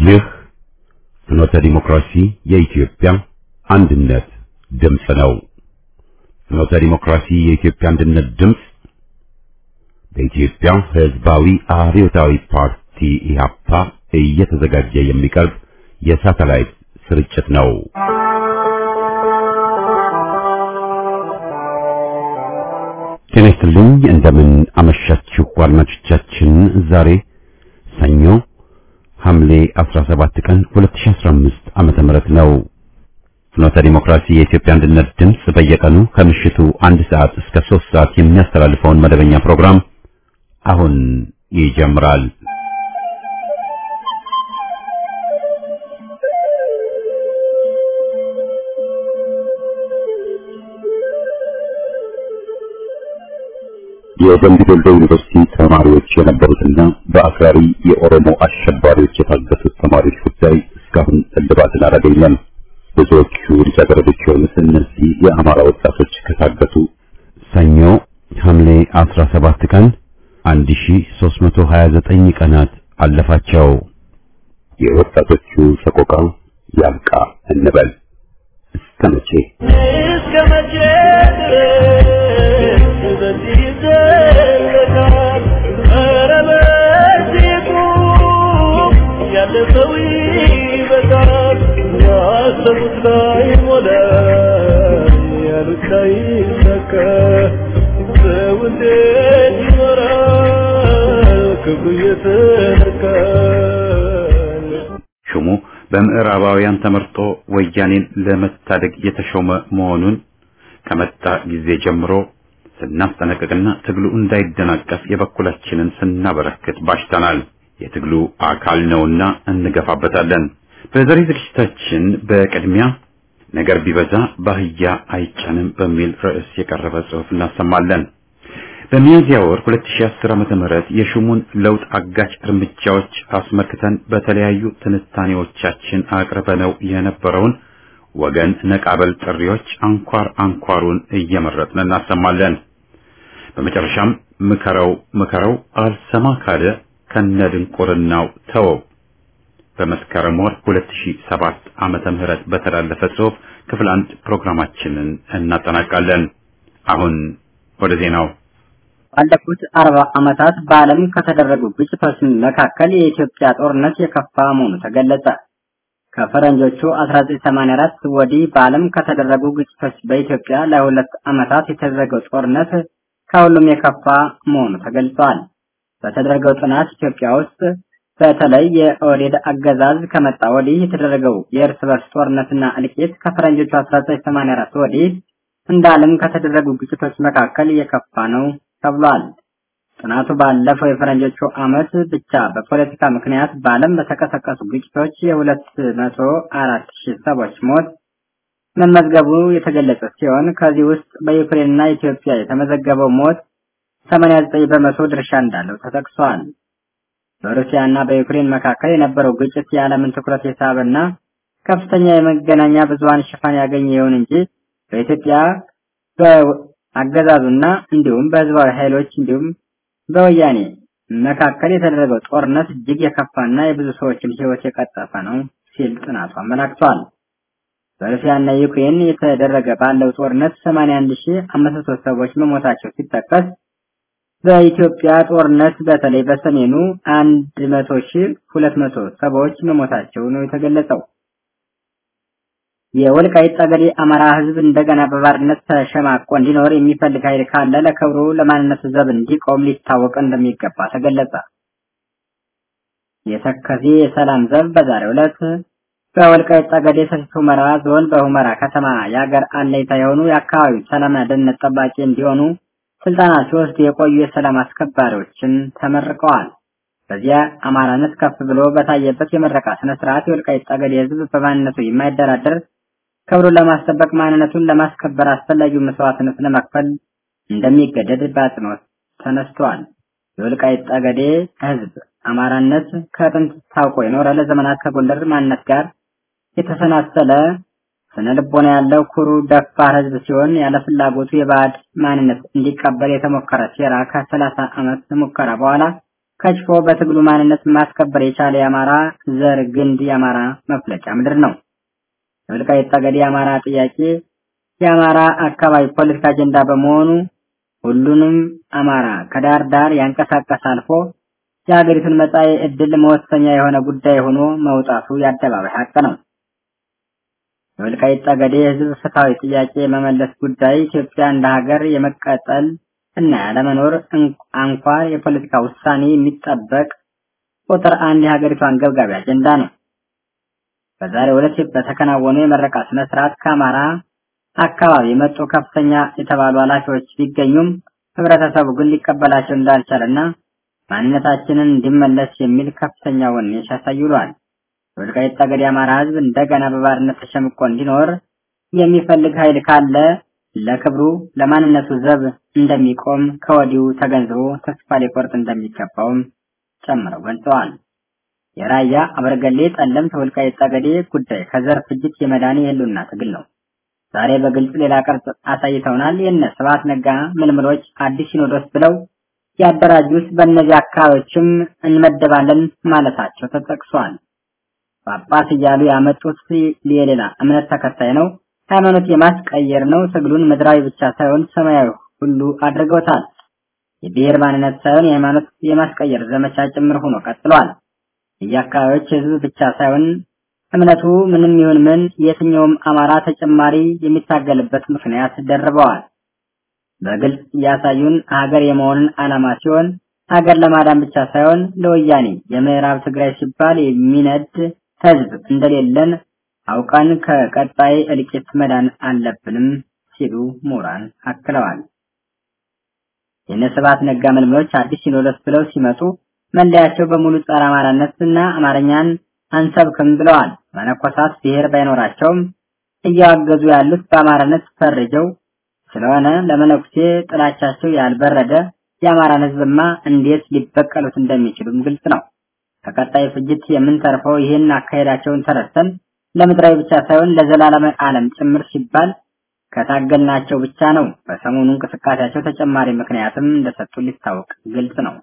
ይህ ፍኖተ ዲሞክራሲ የኢትዮጵያ አንድነት ድምፅ ነው። ፍኖተ ዲሞክራሲ የኢትዮጵያ አንድነት ድምፅ በኢትዮጵያ ሕዝባዊ አብዮታዊ ፓርቲ ኢህአፓ እየተዘጋጀ የሚቀርብ የሳተላይት ስርጭት ነው። ጤና ይስጥልኝ። እንደምን አመሻችሁ አድማጮቻችን። ዛሬ ሰኞ ሐምሌ 17 ቀን 2015 ዓመተ ምህረት ነው። ፍኖተ ዲሞክራሲ የኢትዮጵያ አንድነት ድምፅ በየቀኑ ከምሽቱ አንድ ሰዓት እስከ 3 ሰዓት የሚያስተላልፈውን መደበኛ ፕሮግራም አሁን ይጀምራል። የደምቢ ዶሎ ዩኒቨርሲቲ ተማሪዎች የነበሩትና በአክራሪ የኦሮሞ አሸባሪዎች የታገቱት ተማሪዎች ጉዳይ እስካሁን እልባትን አላገኘም። ብዙዎቹ ልጃገረዶች የሆኑት እነዚህ የአማራ ወጣቶች ከታገቱ ሰኞ ሐምሌ 17 ቀን 1329 ቀናት አለፋቸው። የወጣቶቹ ሰቆቃ ያብቃ እንበል። እስከ መቼ እስከ መቼ ድረስ በዚህ ይዘለቃል? ኧረ በዚህ ቁም፣ ያለፈው ይበቃል። ያሰቡት ላይ ሞላ፣ ያሉት ላይ ይሳካ። ሰው እንዴት ይኖራል ክብሩ እየተነካ? ሹሙ በምዕራባውያን ተመርጦ ወያኔን ለመታደግ የተሾመ መሆኑን ከመጣ ጊዜ ጀምሮ ስናስጠነቅቅና ትግሉ እንዳይደናቀፍ የበኩላችንን ስናበረክት ባሽተናል። የትግሉ አካል ነውና እንገፋበታለን። በዛሬ ዝግጅታችን በቅድሚያ ነገር ቢበዛ ባህያ አይጫንም በሚል ርዕስ የቀረበ ጽሑፍ እናሰማለን። በሚያዝያ ወር 2010 ዓመተ ምህረት የሹሙን ለውጥ አጋጭ እርምጃዎች አስመልክተን በተለያዩ ትንታኔዎቻችን አቅርበነው የነበረውን ወገን ነቃበል ጥሪዎች አንኳር አንኳሩን እየመረጥን እናሰማለን። በመጨረሻም ምከረው ምከረው አልሰማ ካለ ከነድንቁርናው ተወው በመስከረም ወር 2007 ዓመተ ምህረት በተላለፈ ጽሑፍ ክፍል አንድ ፕሮግራማችንን እናጠናቃለን። አሁን ወደ ዜናው ባለፉት አርባ ዓመታት በዓለም ከተደረጉ ግጭቶች መካከል የኢትዮጵያ ጦርነት የከፋ መሆኑ ተገለጸ። ከፈረንጆቹ 1984 ወዲህ በዓለም ከተደረጉ ግጭቶች በኢትዮጵያ ለሁለት ዓመታት የተደረገው ጦርነት ከሁሉም የከፋ መሆኑ ተገልጿል። በተደረገው ጥናት ኢትዮጵያ ውስጥ በተለይ የኦህዴድ አገዛዝ ከመጣ ወዲህ የተደረገው የእርስ በርስ ጦርነትና እልቂት ከፈረንጆቹ 1984 ወዲህ እንደ ዓለም ከተደረጉ ግጭቶች መካከል የከፋ ነው ተብሏል። ጥናቱ ባለፈው የፈረንጆቹ ዓመት ብቻ በፖለቲካ ምክንያት በዓለም በተቀሰቀሱ ግጭቶች የሁለት መቶ አራት ሺህ ሰዎች ሞት መመዝገቡ የተገለጸ ሲሆን ከዚህ ውስጥ በዩክሬንና ኢትዮጵያ የተመዘገበው ሞት 89 በመቶ ድርሻ እንዳለው ተጠቅሷል። በሩሲያና በዩክሬን መካከል የነበረው ግጭት የዓለምን ትኩረት የሳበና ከፍተኛ የመገናኛ ብዙሃን ሽፋን ያገኘ ይሁን እንጂ በኢትዮጵያ በአገዛዙና እንዲሁም በህዝባዊ ኃይሎች እንዲሁም በወያኔ መካከል የተደረገው ጦርነት እጅግ የከፋና የብዙ ሰዎችን ሕይወት የቀጠፈ ነው ሲል ጥናቱ አመላክቷል። በሩሲያና ዩክሬን የተደረገ ባለው ጦርነት 81500 ሰዎች መሞታቸው ሲጠቀስ በኢትዮጵያ ጦርነት በተለይ በሰሜኑ 100200 ሰዎች መሞታቸው ነው የተገለጸው። የወልቃይት ጠገዴ አማራ ህዝብ እንደገና በባርነት ተሸማቆ እንዲኖር የሚፈልግ ኃይል ካለ ለክብሩ ለማንነቱ ዘብ እንዲቆም ሊታወቅ እንደሚገባ ተገለጸ። የተከዜ የሰላም ዘብ በዛሬው ዕለት በወልቃይት ጠገዴ ሰቲት ሁመራ ዞን በሁመራ ከተማ የሀገር አለኝታ የሆኑ የአካባቢው ሰላምና ደህንነት ጠባቂ እንዲሆኑ ስልጠና ሲወስዱ የቆዩ የሰላም አስከባሪዎችን ተመርቀዋል። በዚያ አማራነት ከፍ ብሎ በታየበት የምረቃ ስነ ስርዓት የወልቃይት ጠገዴ ህዝብ በማንነቱ የማይደራደር ክብሩን ለማስጠበቅ ማንነቱን ለማስከበር አስፈላጊው መስዋዕትነት ለመክፈል እንደሚገደድ በአጽንኦት ተነስቷል። የወልቃይት ጠገዴ ህዝብ አማራነት ከጥንት ታውቆ የኖረ ለዘመናት ከጎንደር ማንነት ጋር የተሰናሰለ ስነ ልቦና ያለው ኩሩ ደፋር ህዝብ ሲሆን ያለ ፍላጎቱ የባዕድ ማንነት እንዲቀበል የተሞከረ ሴራ ከሰላሳ ዓመት ሙከራ በኋላ ከሽፎ በትግሉ ማንነት ማስከበር የቻለ የአማራ ዘር ግንድ የአማራ መፍለጫ ምድር ነው። የወልቃይት ጠገዴ የአማራ ጥያቄ የአማራ አካባቢ ፖለቲካ አጀንዳ በመሆኑ ሁሉንም አማራ ከዳር ዳር ያንቀሳቀስ አልፎ የሀገሪቱን መጻኢ ዕድል መወሰኛ የሆነ ጉዳይ ሆኖ መውጣቱ የአደባባይ ሀቅ ነው። የወልቃይት ጠገዴ የህዝብ ፍትሐዊ ጥያቄ የመመለስ ጉዳይ ኢትዮጵያ እንደ ሀገር የመቀጠል እና ያለመኖር አንኳር የፖለቲካ ውሳኔ የሚጠበቅ ቁጥር አንድ የሀገሪቱ አንገብጋቢ አጀንዳ ነው። በዛሬው ዕለት በተከናወኑ የመረቃ ስነ ስርዓት ከአማራ አካባቢ የመጡ ከፍተኛ የተባሉ ኃላፊዎች ቢገኙም ህብረተሰቡ ግን ሊቀበላቸው እንዳልቻለና ማንነታችንን እንዲመለስ የሚል ከፍተኛ ወኔ ሲያሳይ ውሏል። የወልቃይት ጠገዴ የአማራ ህዝብ እንደገና በባርነት ተሸምቆ እንዲኖር የሚፈልግ ኃይል ካለ ለክብሩ ለማንነቱ ዘብ እንደሚቆም ከወዲሁ ተገንዝቦ ተስፋ ሊቆርጥ እንደሚገባውም ጨምረው ገልጸዋል። የራያ አበርገሌ፣ ጠለምት፣ ወልቃይት ጠገዴ ጉዳይ ከዘር ፍጅት የመዳን የህልውና ትግል ነው። ዛሬ በግልጽ ሌላ ቅርጽ አሳይተውናል። የነ ስብሐት ነጋ ምልምሎች አዲስ ሲኖዶስ ብለው ያደራጁት በእነዚህ አካባቢዎችም እንመደባለን ማለታቸው ተጠቅሷል። ጳጳስ እያሉ ያመጡት የሌላ እምነት ተከታይ ነው። ሃይማኖት የማስቀየር ነው። ትግሉን ምድራዊ ብቻ ሳይሆን ሰማያዊ ሁሉ አድርገውታል። የብሔር ማንነት ሳይሆን የሃይማኖት የማስቀየር ዘመቻ ጭምር ሆኖ ቀጥሏል። የየአካባቢዎች ህዝብ ብቻ ሳይሆን እምነቱ ምንም ይሁን ምን የትኛውም አማራ ተጨማሪ የሚታገልበት ምክንያት ደርበዋል። በግልጽ እያሳዩን ሀገር የመሆንን ዓላማ ሲሆን ሀገር ለማዳን ብቻ ሳይሆን ለወያኔ የምዕራብ ትግራይ ሲባል የሚነድ ህዝብ እንደሌለን አውቀን ከቀጣይ እልቂት መዳን አለብንም ሲሉ ምሁራን አክለዋል። የነ ስብሐት ነጋ መልምሎች አዲስ ሲኖዶስ ብለው ሲመጡ መለያቸው በሙሉ ጸረ አማራነትና አማርኛን አንሰብክም ብለዋል። መነኮሳት ብሔር ባይኖራቸውም እያዋገዙ ያሉት በአማራነት ፈርጀው ስለሆነ ለመነኩሴ ጥላቻቸው ያልበረደ የአማራን ህዝብማ እንዴት ሊበቀሉት እንደሚችሉም ግልጽ ነው። ከቀጣይ ፍጅት የምንተርፈው ይህን አካሄዳቸውን ተረድተን ለምድራዊ ብቻ ሳይሆን ለዘላለም ዓለም ጭምር ሲባል ከታገልናቸው ብቻ ነው። በሰሞኑ እንቅስቃሴያቸው ተጨማሪ ምክንያትም እንደሰጡ ሊታወቅ ግልጽ ነው።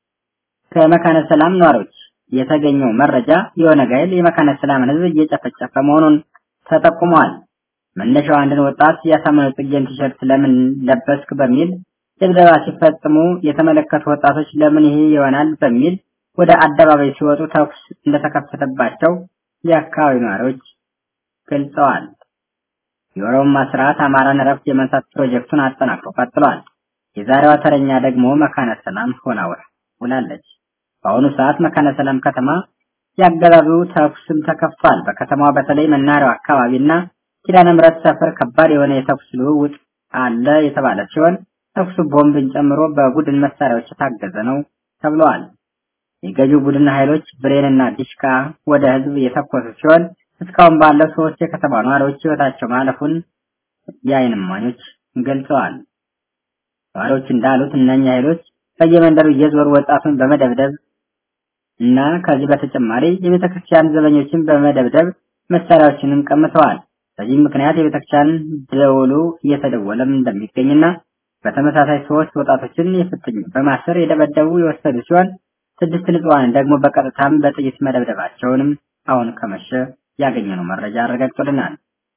ከመካነ ሰላም ነዋሪዎች የተገኘው መረጃ የኦነግ ኃይል የመካነ ሰላምን ህዝብ እየጨፈጨፈ መሆኑን ተጠቁሟል። መነሻው አንድን ወጣት ያሳመነው ጽጌን ቲሸርት ለምን ለበስክ በሚል ድብደባ ሲፈጽሙ የተመለከቱ ወጣቶች ለምን ይሄ ይሆናል በሚል ወደ አደባባይ ሲወጡ ተኩስ እንደተከፈተባቸው የአካባቢው ነዋሪዎች ገልጸዋል። የኦሮሞ ስርዓት አማራን እረፍት የመንሳት ፕሮጀክቱን አጠናክሮ ቀጥሏል። የዛሬዋ ተረኛ ደግሞ መካነ ሰላም ሆና ውላለች። በአሁኑ ሰዓት መካነ ሰላም ከተማ ያገዛዙ ተኩስም ተከፍቷል። በከተማዋ በተለይ መናሪያው አካባቢና ኪዳነ ምሕረት ሰፈር ከባድ የሆነ የተኩስ ልውውጥ አለ የተባለ ሲሆን ተኩሱ ቦምብን ጨምሮ በቡድን መሳሪያዎች የታገዘ ነው ተብለዋል። የገዢው ቡድን ኃይሎች ብሬንና ዲሽካ ወደ ህዝብ የተኮሱ ሲሆን እስካሁን ባለው ሶስት የከተማ ነዋሪዎች ህይወታቸው ማለፉን የዓይን እማኞች ገልጸዋል። ነዋሪዎች እንዳሉት እነኛ ኃይሎች በየመንደሩ እየዞሩ ወጣቱን በመደብደብ እና ከዚህ በተጨማሪ የቤተክርስቲያን ዘበኞችን በመደብደብ መሳሪያዎችንም ቀምተዋል። በዚህም ምክንያት የቤተክርስቲያን ደወሉ እየተደወለም እንደሚገኝና በተመሳሳይ ሶስት ወጣቶችን የፍትኝ በማሰር የደበደቡ የወሰዱ ሲሆን ስድስት ንጹሃንን ደግሞ በቀጥታም በጥይት መደብደባቸውንም አሁን ከመሸ ያገኘነው መረጃ አረጋግጦልናል።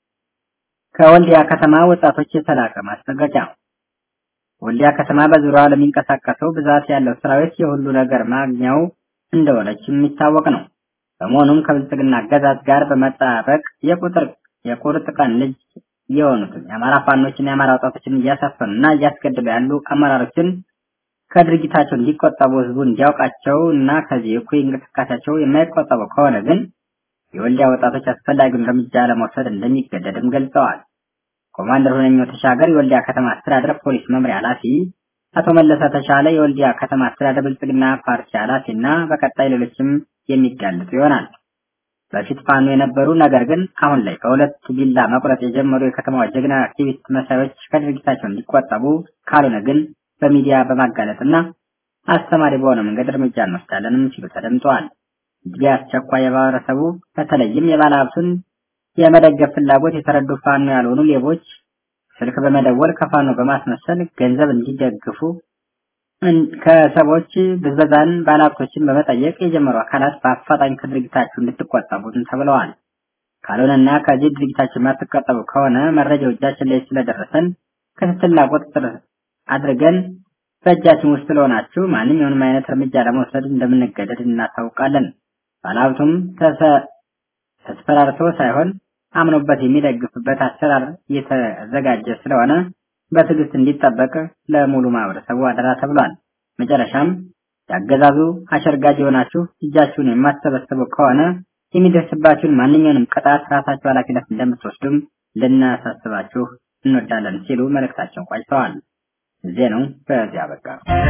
ከወልዲያ ከተማ ወጣቶች የተላከ ማስጠንቀቂያ። ወልዲያ ከተማ በዙሪያዋ ለሚንቀሳቀሰው ብዛት ያለው ሰራዊት የሁሉ ነገር ማግኛው እንደሆነች የሚታወቅ ነው። በመሆኑም ከብልጽግና አገዛዝ ጋር በመጣበቅ የቁጥር የቁርጥ ቀን ልጅ የሆኑትን የአማራ ፋኖችን የአማራ ወጣቶችን እያሳፈኑና እያስገደሉ ያሉ አመራሮችን ከድርጊታቸው እንዲቆጠቡ ህዝቡ እንዲያውቃቸው እና ከዚህ እኩይ እንቅስቃሴያቸው የማይቆጠቡ ከሆነ ግን የወልዲያ ወጣቶች አስፈላጊውን እርምጃ ለመውሰድ እንደሚገደድም ገልጸዋል። ኮማንደር ሁነኛው ተሻገር የወልዲያ ከተማ አስተዳደር ፖሊስ መምሪያ ኃላፊ፣ አቶ መለሰ ተሻለ የወልዲያ ከተማ አስተዳደር ብልጽግና ፓርቲ ኃላፊ እና በቀጣይ ሌሎችም የሚጋለጡ ይሆናል። በፊት ፋኖ የነበሩ ነገር ግን አሁን ላይ በሁለት ቢላ መቁረጥ የጀመሩ የከተማዋ ጀግና አክቲቪስት መሳዮች ከድርጊታቸው እንዲቆጠቡ ካልሆነ ግን በሚዲያ በማጋለጥና አስተማሪ በሆነ መንገድ እርምጃ እንወስዳለንም ሲሉ ተደምጠዋል። እጅግ አስቸኳይ የማህበረሰቡ በተለይም የባለ ሀብቱን የመደገፍ ፍላጎት የተረዱ ፋኖ ያልሆኑ ሌቦች ስልክ በመደወል ከፋኖ በማስመሰል ገንዘብ እንዲደግፉ ከሰቦች ብዝበዛን ባለሀብቶችን በመጠየቅ የጀመሩ አካላት በአፋጣኝ ከድርጊታችሁ እንድትቆጠቡን ተብለዋል። ካልሆነና ከዚህ ድርጊታችሁ የማትቆጠቡ ከሆነ መረጃው እጃችን ላይ ስለደረሰን ክትትልና ቁጥጥር አድርገን በእጃችን ውስጥ ስለሆናችሁ ማንኛውንም አይነት እርምጃ ለመውሰድ እንደምንገደድ እናስታውቃለን። ባለሀብቱም ተስፈራርቶ ሳይሆን አምኖበት የሚደግፍበት አሰራር እየተዘጋጀ ስለሆነ በትዕግስት እንዲጠበቅ ለሙሉ ማህበረሰቡ አደራ ተብሏል። መጨረሻም ያገዛዙ አሸርጋጅ የሆናችሁ እጃችሁን የማትሰበስቡ ከሆነ የሚደርስባችሁን ማንኛውንም ቅጣት ራሳችሁ ኃላፊነት እንደምትወስዱም ልናሳስባችሁ እንወዳለን ሲሉ መልእክታቸውን ቋጭተዋል። ዜናው በዚያ በቃ።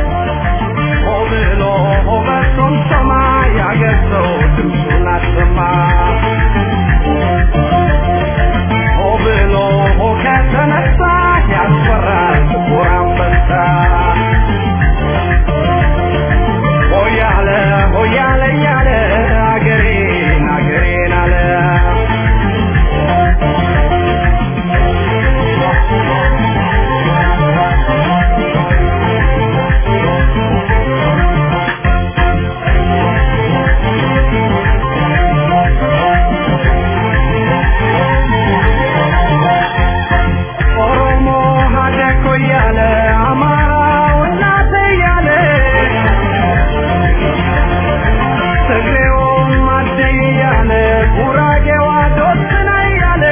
ብሎ በሱም ሰማይ ያገር ሰው ድምፁን አሰማ ሆ ብሎ ከተነሳ ያስፈራል ጥቁር አንበሳ ሆያለ ሆያለ እያለ አገሬን አገሬን አለ ኦሮሞ ሀደኮ እያለ አማራው እናት እያለ ትግሬውም አደይ እያለ ጉራጌዋ ዶስና እያለ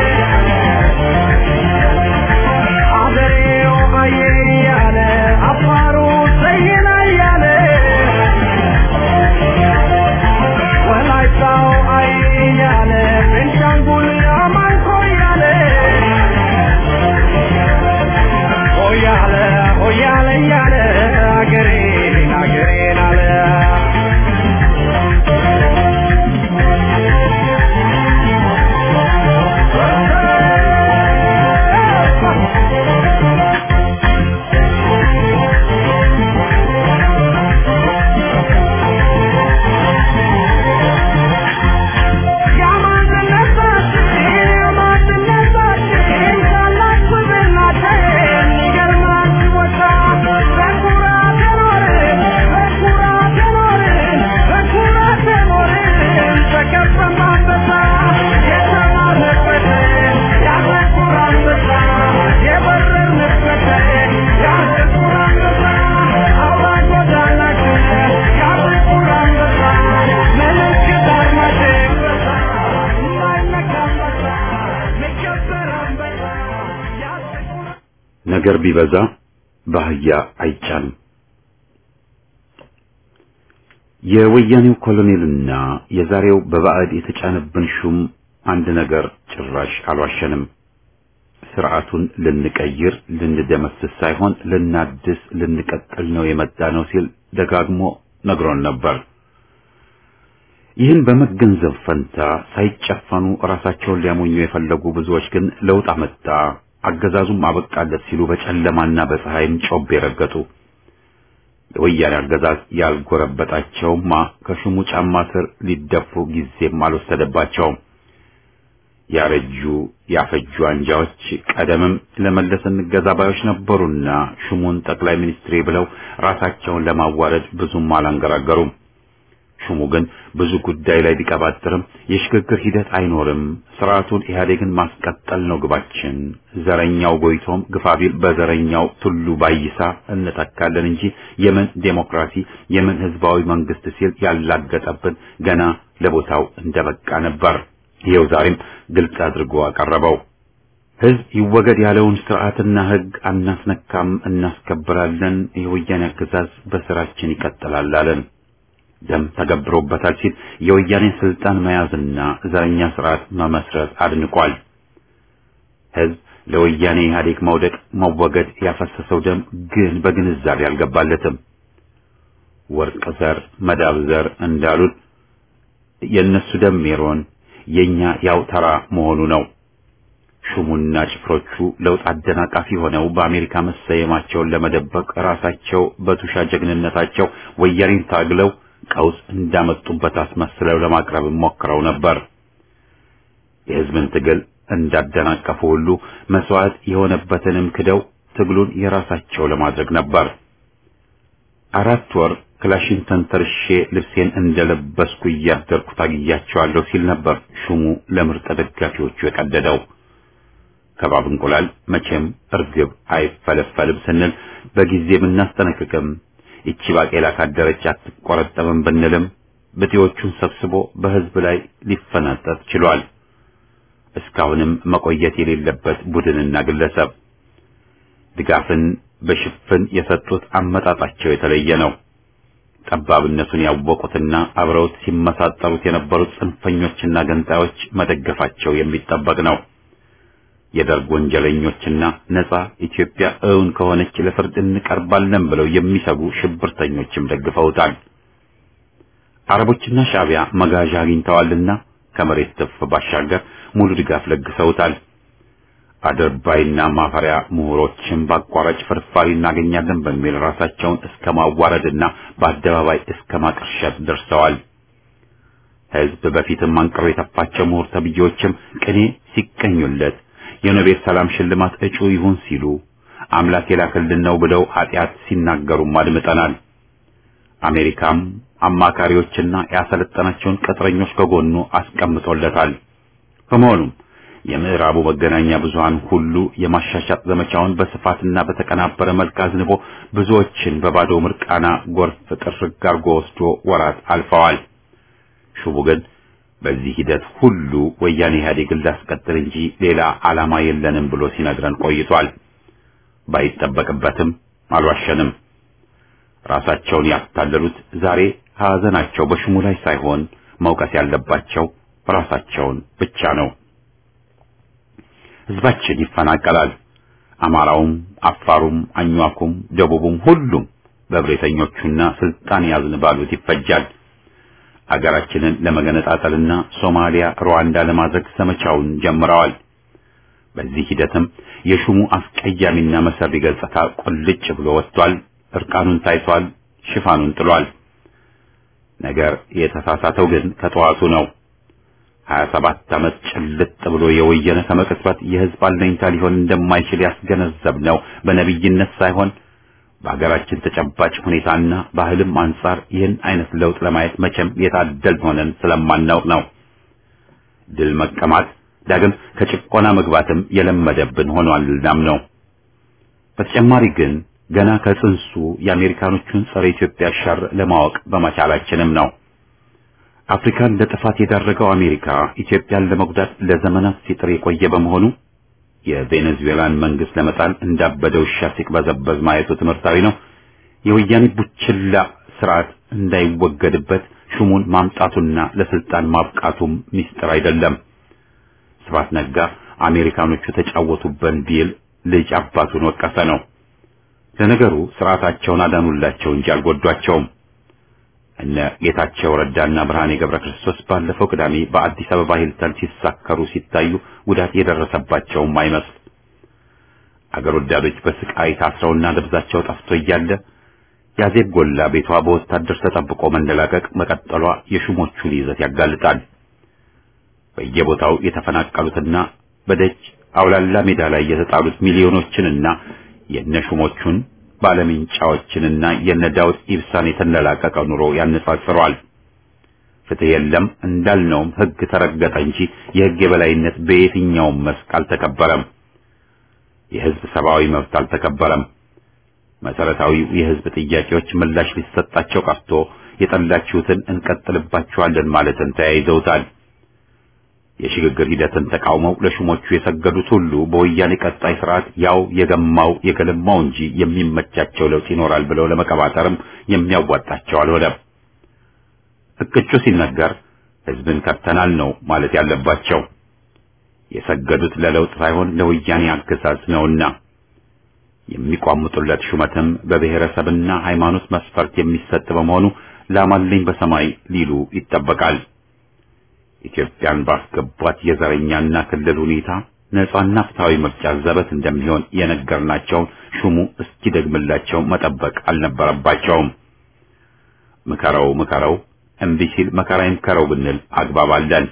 አገሬው አየ እያለ አፋሩ ሰይና እያለ ወላይታው አይ እያለ ቤንሻንጉል አማንኮ እያለ ሆያለ ሆያለ እያለ አገሬን አገሬን አለ ነገር ቢበዛ በአህያ አይጫንም። የወያኔው ኮሎኔልና የዛሬው በባዕድ የተጫነብን ሹም አንድ ነገር ጭራሽ አልዋሸንም። ስርዓቱን ልንቀይር ልንደመስስ ሳይሆን ልናድስ ልንቀጥል ነው የመጣ ነው ሲል ደጋግሞ ነግሮን ነበር። ይህን በመገንዘብ ፈንታ ሳይጨፈኑ ራሳቸውን ሊያሞኙ የፈለጉ ብዙዎች ግን ለውጥ አመጣ አገዛዙም አበቃለት ሲሉ በጨለማና በፀሐይም ጮቤ ረገጡ። የወያኔ አገዛዝ ያልጎረበጣቸውማ ከሹሙ ጫማ ስር ሊደፉ ጊዜም አልወሰደባቸውም። ያረጁ ያፈጁ አንጃዎች ቀደምም ለመለስ እንገዛ ባዮች ነበሩና ሹሙን ጠቅላይ ሚኒስትሬ ብለው ራሳቸውን ለማዋረድ ብዙም አላንገራገሩም። ሹሙ ግን ብዙ ጉዳይ ላይ ቢቀባጥርም የሽግግር ሂደት አይኖርም፣ ስርዓቱን ኢህአዴግን ማስቀጠል ነው ግባችን፣ ዘረኛው ጎይቶም ግፋቢል በዘረኛው ቱሉ ባይሳ እንተካለን እንጂ የምን ዴሞክራሲ የምን ህዝባዊ መንግስት ሲል ያላገጠብን ገና ለቦታው እንደበቃ ነበር። ይኸው ዛሬም ግልጽ አድርጎ አቀረበው። ህዝብ ይወገድ ያለውን ስርዓትና ህግ አናስነካም፣ እናስከብራለን፣ የወያኔ አገዛዝ በስራችን ይቀጥላል አለን። ደም ተገብሮበታል ሲል የወያኔን ስልጣን መያዝና ዘረኛ ስርዓት መመስረት አድንቋል። ህዝብ ለወያኔ ኢህአዴግ መውደቅ መወገድ ያፈሰሰው ደም ግን በግንዛቤ አልገባለትም። ወርቅ ዘር መዳብ ዘር እንዳሉት የእነሱ ደም ሜሮን የኛ ያው ተራ መሆኑ ነው። ሹሙና ጭፍሮቹ ለውጥ አደናቃፊ ሆነው በአሜሪካ መሰየማቸውን ለመደበቅ ራሳቸው በቱሻ ጀግንነታቸው ወያኔን ታግለው ቀውስ እንዳመጡበት አስመስለው ለማቅረብ ሞክረው ነበር። የህዝብን ትግል እንዳደናቀፉ ሁሉ መስዋዕት የሆነበትንም ክደው ትግሉን የራሳቸው ለማድረግ ነበር። አራት ወር ክላሽን ተንተርሼ ልብሴን እንደለበስኩ እያደርኩ ታግያቸዋለሁ ሲል ነበር ሹሙ ለምርጥ ደጋፊዎቹ የቀደደው። ከባብ እንቁላል መቼም እርግብ አይፈለፈልም ስንል በጊዜ ብናስጠነቅቅም ይቺ ባቄላ ካደረች አትቆረጠምም ብንልም ብጤዎቹን ሰብስቦ በሕዝብ ላይ ሊፈናጠጥ ችሏል። እስካሁንም መቆየት የሌለበት ቡድንና ግለሰብ ድጋፍን በሽፍን የሰጡት አመጣጣቸው የተለየ ነው። ጠባብነቱን ያወቁትና አብረውት ሲመሳጠሩት የነበሩት ጽንፈኞችና ገንጣዮች መደገፋቸው የሚጠበቅ ነው። የደርግ ወንጀለኞችና ነጻ ኢትዮጵያ እውን ከሆነች ለፍርድ እንቀርባለን ብለው የሚሰጉ ሽብርተኞችም ደግፈውታል። አረቦችና ሻዕቢያ መጋዣ አግኝተዋልና ከመሬት ትፍ ባሻገር ሙሉ ድጋፍ ለግሰውታል። አደርባይና ማፈሪያ ምሁሮችን በአቋራጭ ፍርፋሪ እናገኛለን በሚል ራሳቸውን እስከ ማዋረድና በአደባባይ እስከ ማቅርሸት ደርሰዋል። ሕዝብ በፊትም አንቅሮ የተፋቸው ምሁር ተብዬዎችም ቅኔ ሲቀኙለት የኖቤል ሰላም ሽልማት እጩ ይሁን ሲሉ አምላክ የላከልን ነው ብለው ኃጢአት ሲናገሩም አድምጠናል። አሜሪካም አማካሪዎችና ያሰለጠናቸውን ቅጥረኞች ከጎኑ አስቀምጦለታል። በመሆኑም የምዕራቡ መገናኛ ብዙሃን ሁሉ የማሻሻጥ ዘመቻውን በስፋትና በተቀናበረ መልክ አዝንቦ ብዙዎችን በባዶ ምርቃና ጎርፍ ጥርግ አርጎ ወስዶ ወራት አልፈዋል። ሹቡ ግን በዚህ ሂደት ሁሉ ወያኔ ኢህአዴግን ላስቀጥል እንጂ ሌላ ዓላማ የለንም ብሎ ሲነግረን ቆይቷል። ባይጠበቅበትም አልዋሸንም። ራሳቸውን ያታለሉት ዛሬ ሐዘናቸው በሹሙ ላይ ሳይሆን መውቀስ ያለባቸው ራሳቸውን ብቻ ነው። ህዝባችን ይፈናቀላል። አማራውም፣ አፋሩም፣ አኟኩም፣ ደቡቡም ሁሉም በብሬተኞቹና ስልጣን ያዝን ባሉት ይፈጃል። አገራችንን ለመገነጣጠልና ሶማሊያ፣ ሩዋንዳ ለማድረግ ዘመቻውን ጀምረዋል። በዚህ ሂደትም የሹሙ አስቀያሚና መሰሪ ገጽታ ቁልጭ ብሎ ወጥቷል። እርቃኑን ታይቷል። ሽፋኑን ጥሏል። ነገር የተሳሳተው ግን ከጠዋቱ ነው። 27 ዓመት ጭልጥ ብሎ የወየነ ከመቅጽበት የህዝብ አለኝታ ሊሆን እንደማይችል ያስገነዘብ ነው በነቢይነት ሳይሆን በሀገራችን ተጨባጭ ሁኔታና ባህልም አንጻር ይህን አይነት ለውጥ ለማየት መቼም የታደል ሆነን ስለማናውቅ ነው። ድል መቀማት ዳግም ከጭቆና መግባትም የለመደብን ሆኗል እናም ነው። በተጨማሪ ግን ገና ከጽንሱ የአሜሪካኖቹን ጸረ ኢትዮጵያ ሸር ለማወቅ በመቻላችንም ነው። አፍሪካን ለጥፋት የዳረገው አሜሪካ ኢትዮጵያን ለመጉዳት ለዘመናት ሲጥር የቆየ በመሆኑ የቬኔዙዌላን መንግስት ለመጣል እንዳበደ ውሻ ሲቅበዘበዝ ማየቱ ትምህርታዊ ነው። የወያኔ ቡችላ ስርዓት እንዳይወገድበት ሹሙን ማምጣቱና ለስልጣን ማብቃቱም ሚስጥር አይደለም። ስብሐት ነጋ አሜሪካኖቹ ተጫወቱበን ቢል ልጅ አባቱን ወቀሰ ነው። ለነገሩ ስርዓታቸውን አዳኑላቸው እንጂ አልጎዷቸውም። እነ ጌታቸው ረዳና ብርሃኔ ገብረ ክርስቶስ ባለፈው ቅዳሜ በአዲስ አበባ ሂልተን ሲሳከሩ ሲታዩ ጉዳት የደረሰባቸውም አይመስል። አገር ወዳዶች በስቃይ ታስረውና ደብዛቸው ጠፍቶ እያለ ያዜብ ጎላ ቤቷ በወታደር ተጠብቆ መንደላቀቅ መቀጠሏ የሹሞቹን ይዘት ያጋልጣል። በየቦታው የተፈናቀሉትና በደጅ አውላላ ሜዳ ላይ የተጣሉት ሚሊዮኖችንና የነሹሞቹን ባለምንጫዎችንና የነ ዳውድ ኢብሳን የተንደላቀቀ ኑሮ ያነጻጽረዋል። ፍትህ የለም እንዳልነውም ህግ ተረገጠ እንጂ የህግ የበላይነት በየትኛውም መስክ አልተከበረም። የህዝብ ሰብአዊ መብት አልተከበረም። መሰረታዊው የህዝብ ጥያቄዎች ምላሽ ሊሰጣቸው ቀርቶ የጠላችሁትን እንቀጥልባችኋለን ማለትን ተያይዘውታል። የሽግግር ሂደትን ተቃውመው ለሹሞቹ የሰገዱት ሁሉ በወያኔ ቀጣይ ስርዓት ያው የገማው የገለማው እንጂ የሚመቻቸው ለውጥ ይኖራል ብለው ለመቀባጠርም የሚያዋጣቸው አልሆነም። እቅጩ ሲነገር ህዝብን ከብተናል ነው ማለት ያለባቸው። የሰገዱት ለለውጥ ሳይሆን ለወያኔ አገዛዝ ነውና የሚቋምጡለት ሹመትም በብሔረሰብና ሃይማኖት መስፈርት የሚሰጥ በመሆኑ ላማለኝ በሰማይ ሊሉ ይጠበቃል። ኢትዮጵያን ባስገቧት የዘረኛና ክልል ሁኔታ ነጻና ፍትሃዊ ምርጫ ዘበት እንደሚሆን የነገርናቸውን ሹሙ እስኪደግምላቸው መጠበቅ አልነበረባቸውም። ምከረው ምከረው እምቢ ሲል መከራ ይምከረው ብንል አግባብ አለን።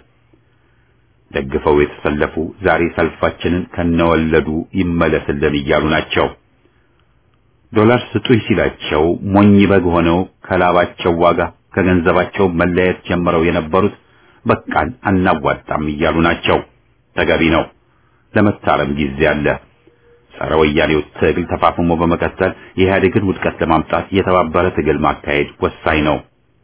ደግፈው የተሰለፉ ዛሬ ሰልፋችንን ከነወለዱ ይመለስልን እያሉ ናቸው። ዶላር ስጡኝ ሲላቸው ሞኝ በግ ሆነው ከላባቸው ዋጋ ከገንዘባቸው መለየት ጀምረው የነበሩት በቃን አናዋጣም እያሉ ናቸው። ተገቢ ነው። ለመታረም ጊዜ አለ። ጸረ ወያኔው ትግል ተፋፍሞ በመቀጠል የኢህአዴግን ውድቀት ለማምጣት የተባበረ ትግል ማካሄድ ወሳኝ ነው።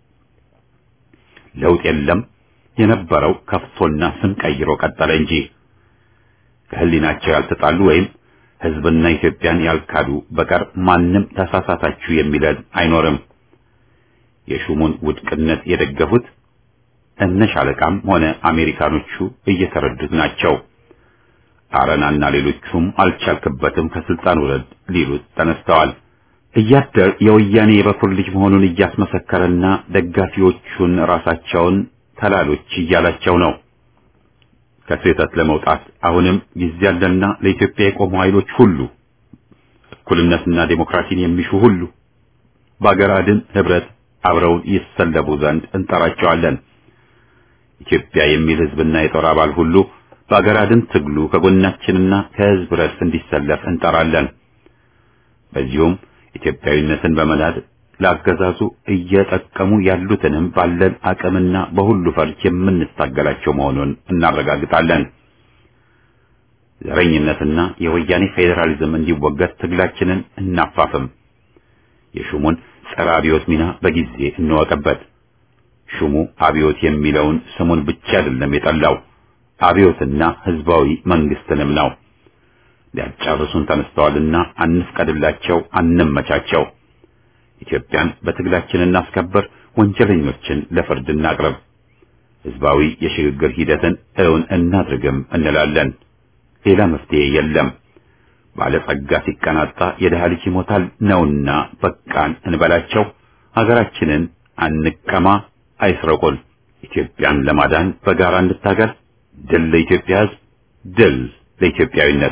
ለውጥ የለም የነበረው ከፍቶና ስም ቀይሮ ቀጠለ እንጂ ከህሊናቸው ያልተጣሉ ወይም ህዝብና ኢትዮጵያን ያልካዱ በቀር ማንም ተሳሳታችሁ የሚለን አይኖርም። የሹሙን ውድቅነት የደገፉት እነ ሻለቃም ሆነ አሜሪካኖቹ እየተረዱት ናቸው። አረናና ሌሎቹም አልቻልክበትም ከስልጣን ውረድ ሊሉት ተነስተዋል። እያደር የወያኔ የበኩር ልጅ መሆኑን እያስመሰከረና ደጋፊዎቹን ራሳቸውን ተላሎች እያላቸው ነው። ከስህተት ለመውጣት አሁንም ጊዜ ያለና ለኢትዮጵያ የቆሙ ኃይሎች ሁሉ እኩልነትና ዴሞክራሲን የሚሹ ሁሉ በአገር አድን ህብረት አብረውን ይሰለፉ ዘንድ እንጠራቸዋለን። ኢትዮጵያ የሚል ህዝብና የጦር አባል ሁሉ በአገር አድን ትግሉ ከጎናችንና ከህዝብ ረድፍ እንዲሰለፍ እንጠራለን። በዚሁም ኢትዮጵያዊነትን በመናድ ለአገዛዙ እየጠቀሙ ያሉትንም ባለን አቅምና በሁሉ ፈርጅ የምንታገላቸው መሆኑን እናረጋግጣለን። ዘረኝነትና የወያኔ ፌዴራሊዝም እንዲወገድ ትግላችንን እናፋፍም። የሹሙን ጸረ አብዮት ሚና በጊዜ እንወቅበት። ሹሙ አብዮት የሚለውን ስሙን ብቻ አይደለም የጠላው አብዮትና ህዝባዊ መንግስትንም ነው። ሊያጫርሱን ተነስተዋልና አንፍቀድላቸው፣ አንመቻቸው። ኢትዮጵያን በትግላችን እናስከብር፣ ወንጀለኞችን ለፍርድ እናቅርብ፣ ህዝባዊ የሽግግር ሂደትን እውን እናድርግም እንላለን። ሌላ መፍትሄ የለም። ባለጸጋ ሲቀናጣ የድሃ ልጅ ይሞታል ነውና በቃን እንበላቸው። ሀገራችንን አንቀማ፣ አይስረቁን። ኢትዮጵያን ለማዳን በጋራ እንታገል። ድል ለኢትዮጵያ ህዝብ፣ ድል ለኢትዮጵያዊነት።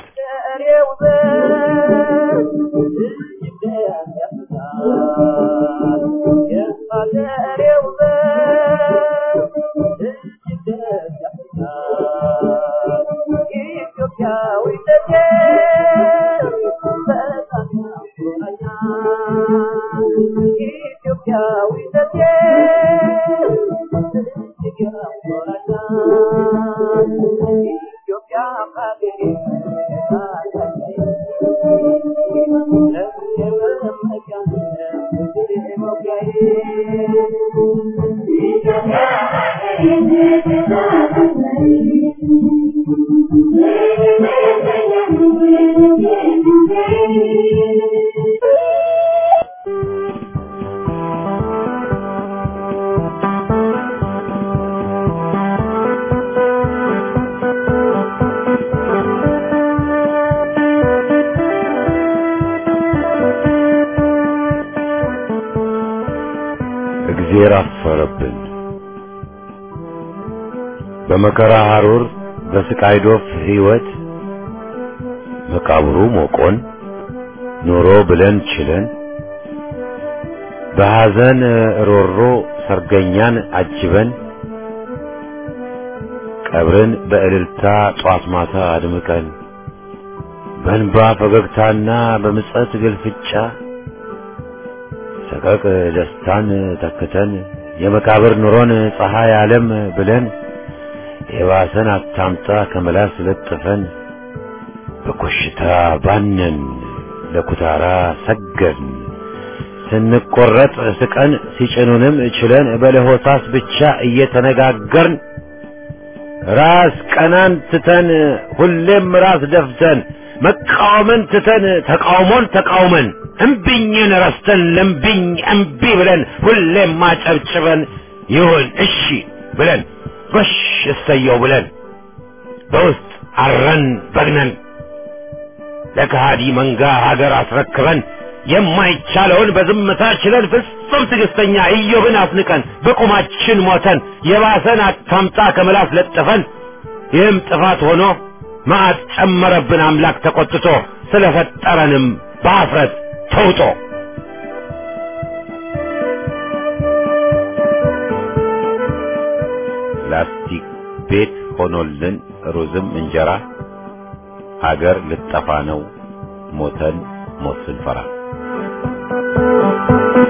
እግዜር አፈረብን። በመከራ ሐሩር በስቃይ ዶፍ ሕይወት መቃብሩ ሞቆን ኑሮ ብለን ችለን በሐዘን ሮሮ ሰርገኛን አጅበን ቀብርን በእልልታ ጧት ማታ አድምቀን በእንባ ፈገግታና በምጸት ግልፍጫ ሰቀቅ ደስታን ተክተን የመቃብር ኑሮን ፀሐይ ዓለም ብለን የባሰን አታምጣ ከመላስ ለጥፈን በኮሽታ ባነን ለኩታራ ሰገድን ስንቆረጥ ስቀን ሲጭኑንም ችለን በለሆሳስ ብቻ እየተነጋገርን ራስ ቀናን ትተን ሁሌም ራስ ደፍተን መቃወምን ትተን ተቃውሞን ተቃውመን እምቢኝን ረስተን ለምቢኝ እምቢ ብለን ሁሌም ማጨብጭበን ይሁን እሺ ብለን ጎሽ እሰየው ብለን በውስጥ አረን በግነን ለከሃዲ መንጋ ሀገር አስረክበን የማይቻለውን በዝምታ ችለን ፍጹም ትዕግስተኛ ኢዮብን አስንቀን በቁማችን ሞተን የባሰን አታምጣ ከምላስ ለጥፈን ይህም ጥፋት ሆኖ መዓት ጨመረብን አምላክ ተቆጥቶ ስለፈጠረንም በአፍረት ተውጦ ላስቲክ ቤት ሆኖልን ሩዝም እንጀራ ሀገር ልጠፋ ነው ሞተን ሞት ስንፈራ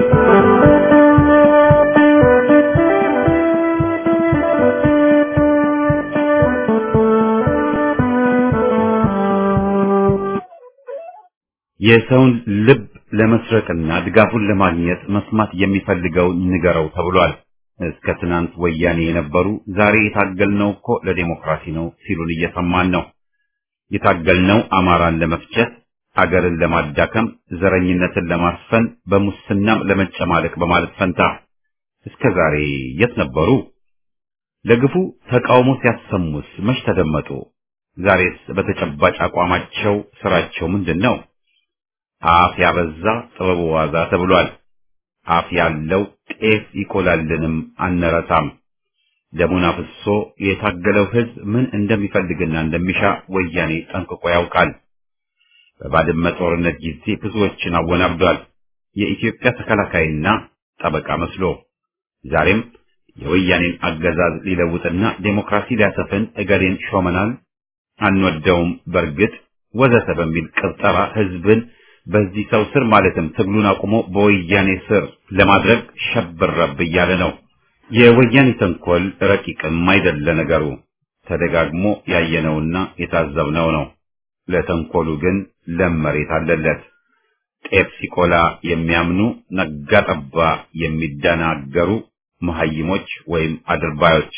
የሰውን ልብ ለመስረቅና ድጋፉን ለማግኘት መስማት የሚፈልገውን ንገረው ተብሏል። እስከ ትናንት ወያኔ የነበሩ ዛሬ የታገልነው እኮ ለዴሞክራሲ ነው ሲሉን እየሰማን ነው። የታገልነው አማራን ለመፍጨት፣ አገርን ለማዳከም፣ ዘረኝነትን ለማስፈን፣ በሙስናም ለመጨማለቅ በማለት ፈንታ እስከ ዛሬ የት ነበሩ? ለግፉ ተቃውሞ ሲያሰሙስ መች ተደመጡ? ዛሬስ በተጨባጭ አቋማቸው ስራቸው ምንድን ነው? አፍ ያበዛ ጥበቡ ዋዛ ተብሏል። አፍ ያለው ጤፍ ይቆላልንም አንረሳም። ደሙን አፍሶ የታገለው ህዝብ ምን እንደሚፈልግና እንደሚሻ ወያኔ ጠንቅቆ ያውቃል። በባድመ ጦርነት ጊዜ ብዙዎችን አወናብዷል። የኢትዮጵያ ተከላካይና ጠበቃ መስሎ ዛሬም የወያኔን አገዛዝ ሊለውጥና ዴሞክራሲ ሊያሰፍን እገሌን ሾመናል፣ አንወደውም፣ በርግጥ ወዘተ በሚል ቅብጠራ ህዝብን በዚህ ሰው ስር ማለትም ትግሉን አቁሞ በወያኔ ስር ለማድረግ ሸብረብ እያለ ነው። የወያኔ ተንኮል ረቂቅም አይደለ ነገሩ፣ ተደጋግሞ ያየነውና የታዘብነው ነው። ለተንኮሉ ግን ለም መሬት አለለት። ጤፍ ሲቆላ የሚያምኑ ነጋ ጠባ የሚደናገሩ መሐይሞች ወይም አድርባዮች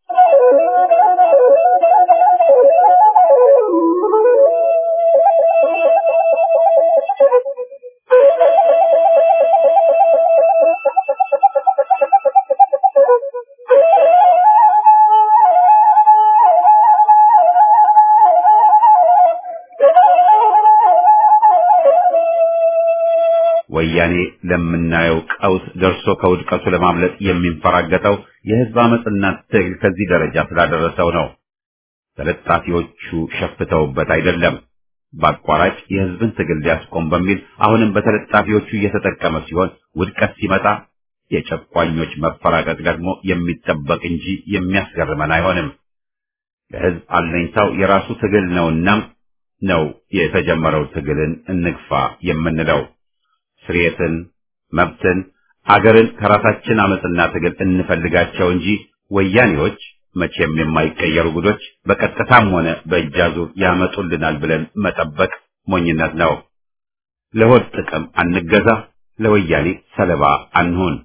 ወያኔ ለምናየው ቀውስ ደርሶ ከውድቀቱ ለማምለጥ የሚንፈራገጠው የህዝብ አመፅና ትግል ከዚህ ደረጃ ስላደረሰው ነው። ተለጣፊዎቹ ሸፍተውበት አይደለም። በአቋራጭ የህዝብን ትግል ሊያስቆም በሚል አሁንም በተለጣፊዎቹ እየተጠቀመ ሲሆን ውድቀት ሲመጣ የጨቋኞች መፈራቀቅ ደግሞ የሚጠበቅ እንጂ የሚያስገርመን አይሆንም። ለህዝብ አለኝታው የራሱ ትግል ነውና ነው የተጀመረው ትግልን እንግፋ የምንለው። ስርየትን፣ መብትን፣ አገርን ከራሳችን አመፅና ትግል እንፈልጋቸው እንጂ ወያኔዎች መቼም የማይቀየሩ ጉዶች በቀጥታም ሆነ በእጅ አዙር ያመጡልናል ብለን መጠበቅ ሞኝነት ነው። ለሆድ ጥቅም አንገዛ፣ ለወያኔ ሰለባ አንሁን።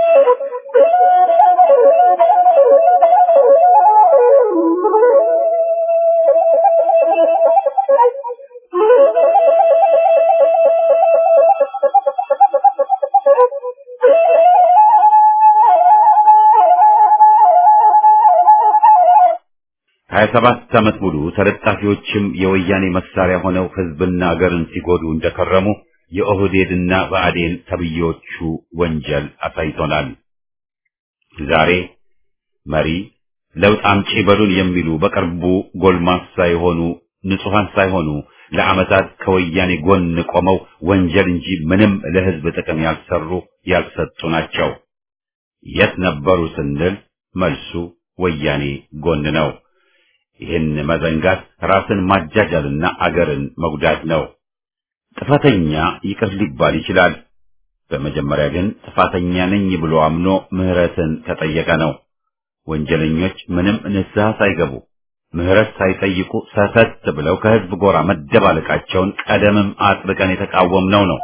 ሀያ ሰባት ዓመት ሙሉ ተለጣፊዎችም የወያኔ መሳሪያ ሆነው ህዝብና አገርን ሲጎዱ እንደከረሙ የኦህዴድና ብአዴን ተብዬዎቹ ወንጀል አሳይቶናል። ዛሬ መሪ ለውጥ አምጪ በሉን የሚሉ በቅርቡ ጎልማሳ የሆኑ ንጹሐን ሳይሆኑ ለዓመታት ከወያኔ ጎን ቆመው ወንጀል እንጂ ምንም ለህዝብ ጥቅም ያልሰሩ ያልሰጡ ናቸው። የት ነበሩ ስንል መልሱ ወያኔ ጎን ነው። ይህን መዘንጋት ራስን ማጃጃልና አገርን መጉዳት ነው። ጥፋተኛ ይቅር ሊባል ይችላል። በመጀመሪያ ግን ጥፋተኛ ነኝ ብሎ አምኖ ምህረትን ከጠየቀ ነው። ወንጀለኞች ምንም ንስሐ ሳይገቡ ምህረት ሳይጠይቁ ሰተት ብለው ከህዝብ ጎራ መደባለቃቸውን ቀደምም አጥብቀን የተቃወምነው ነው።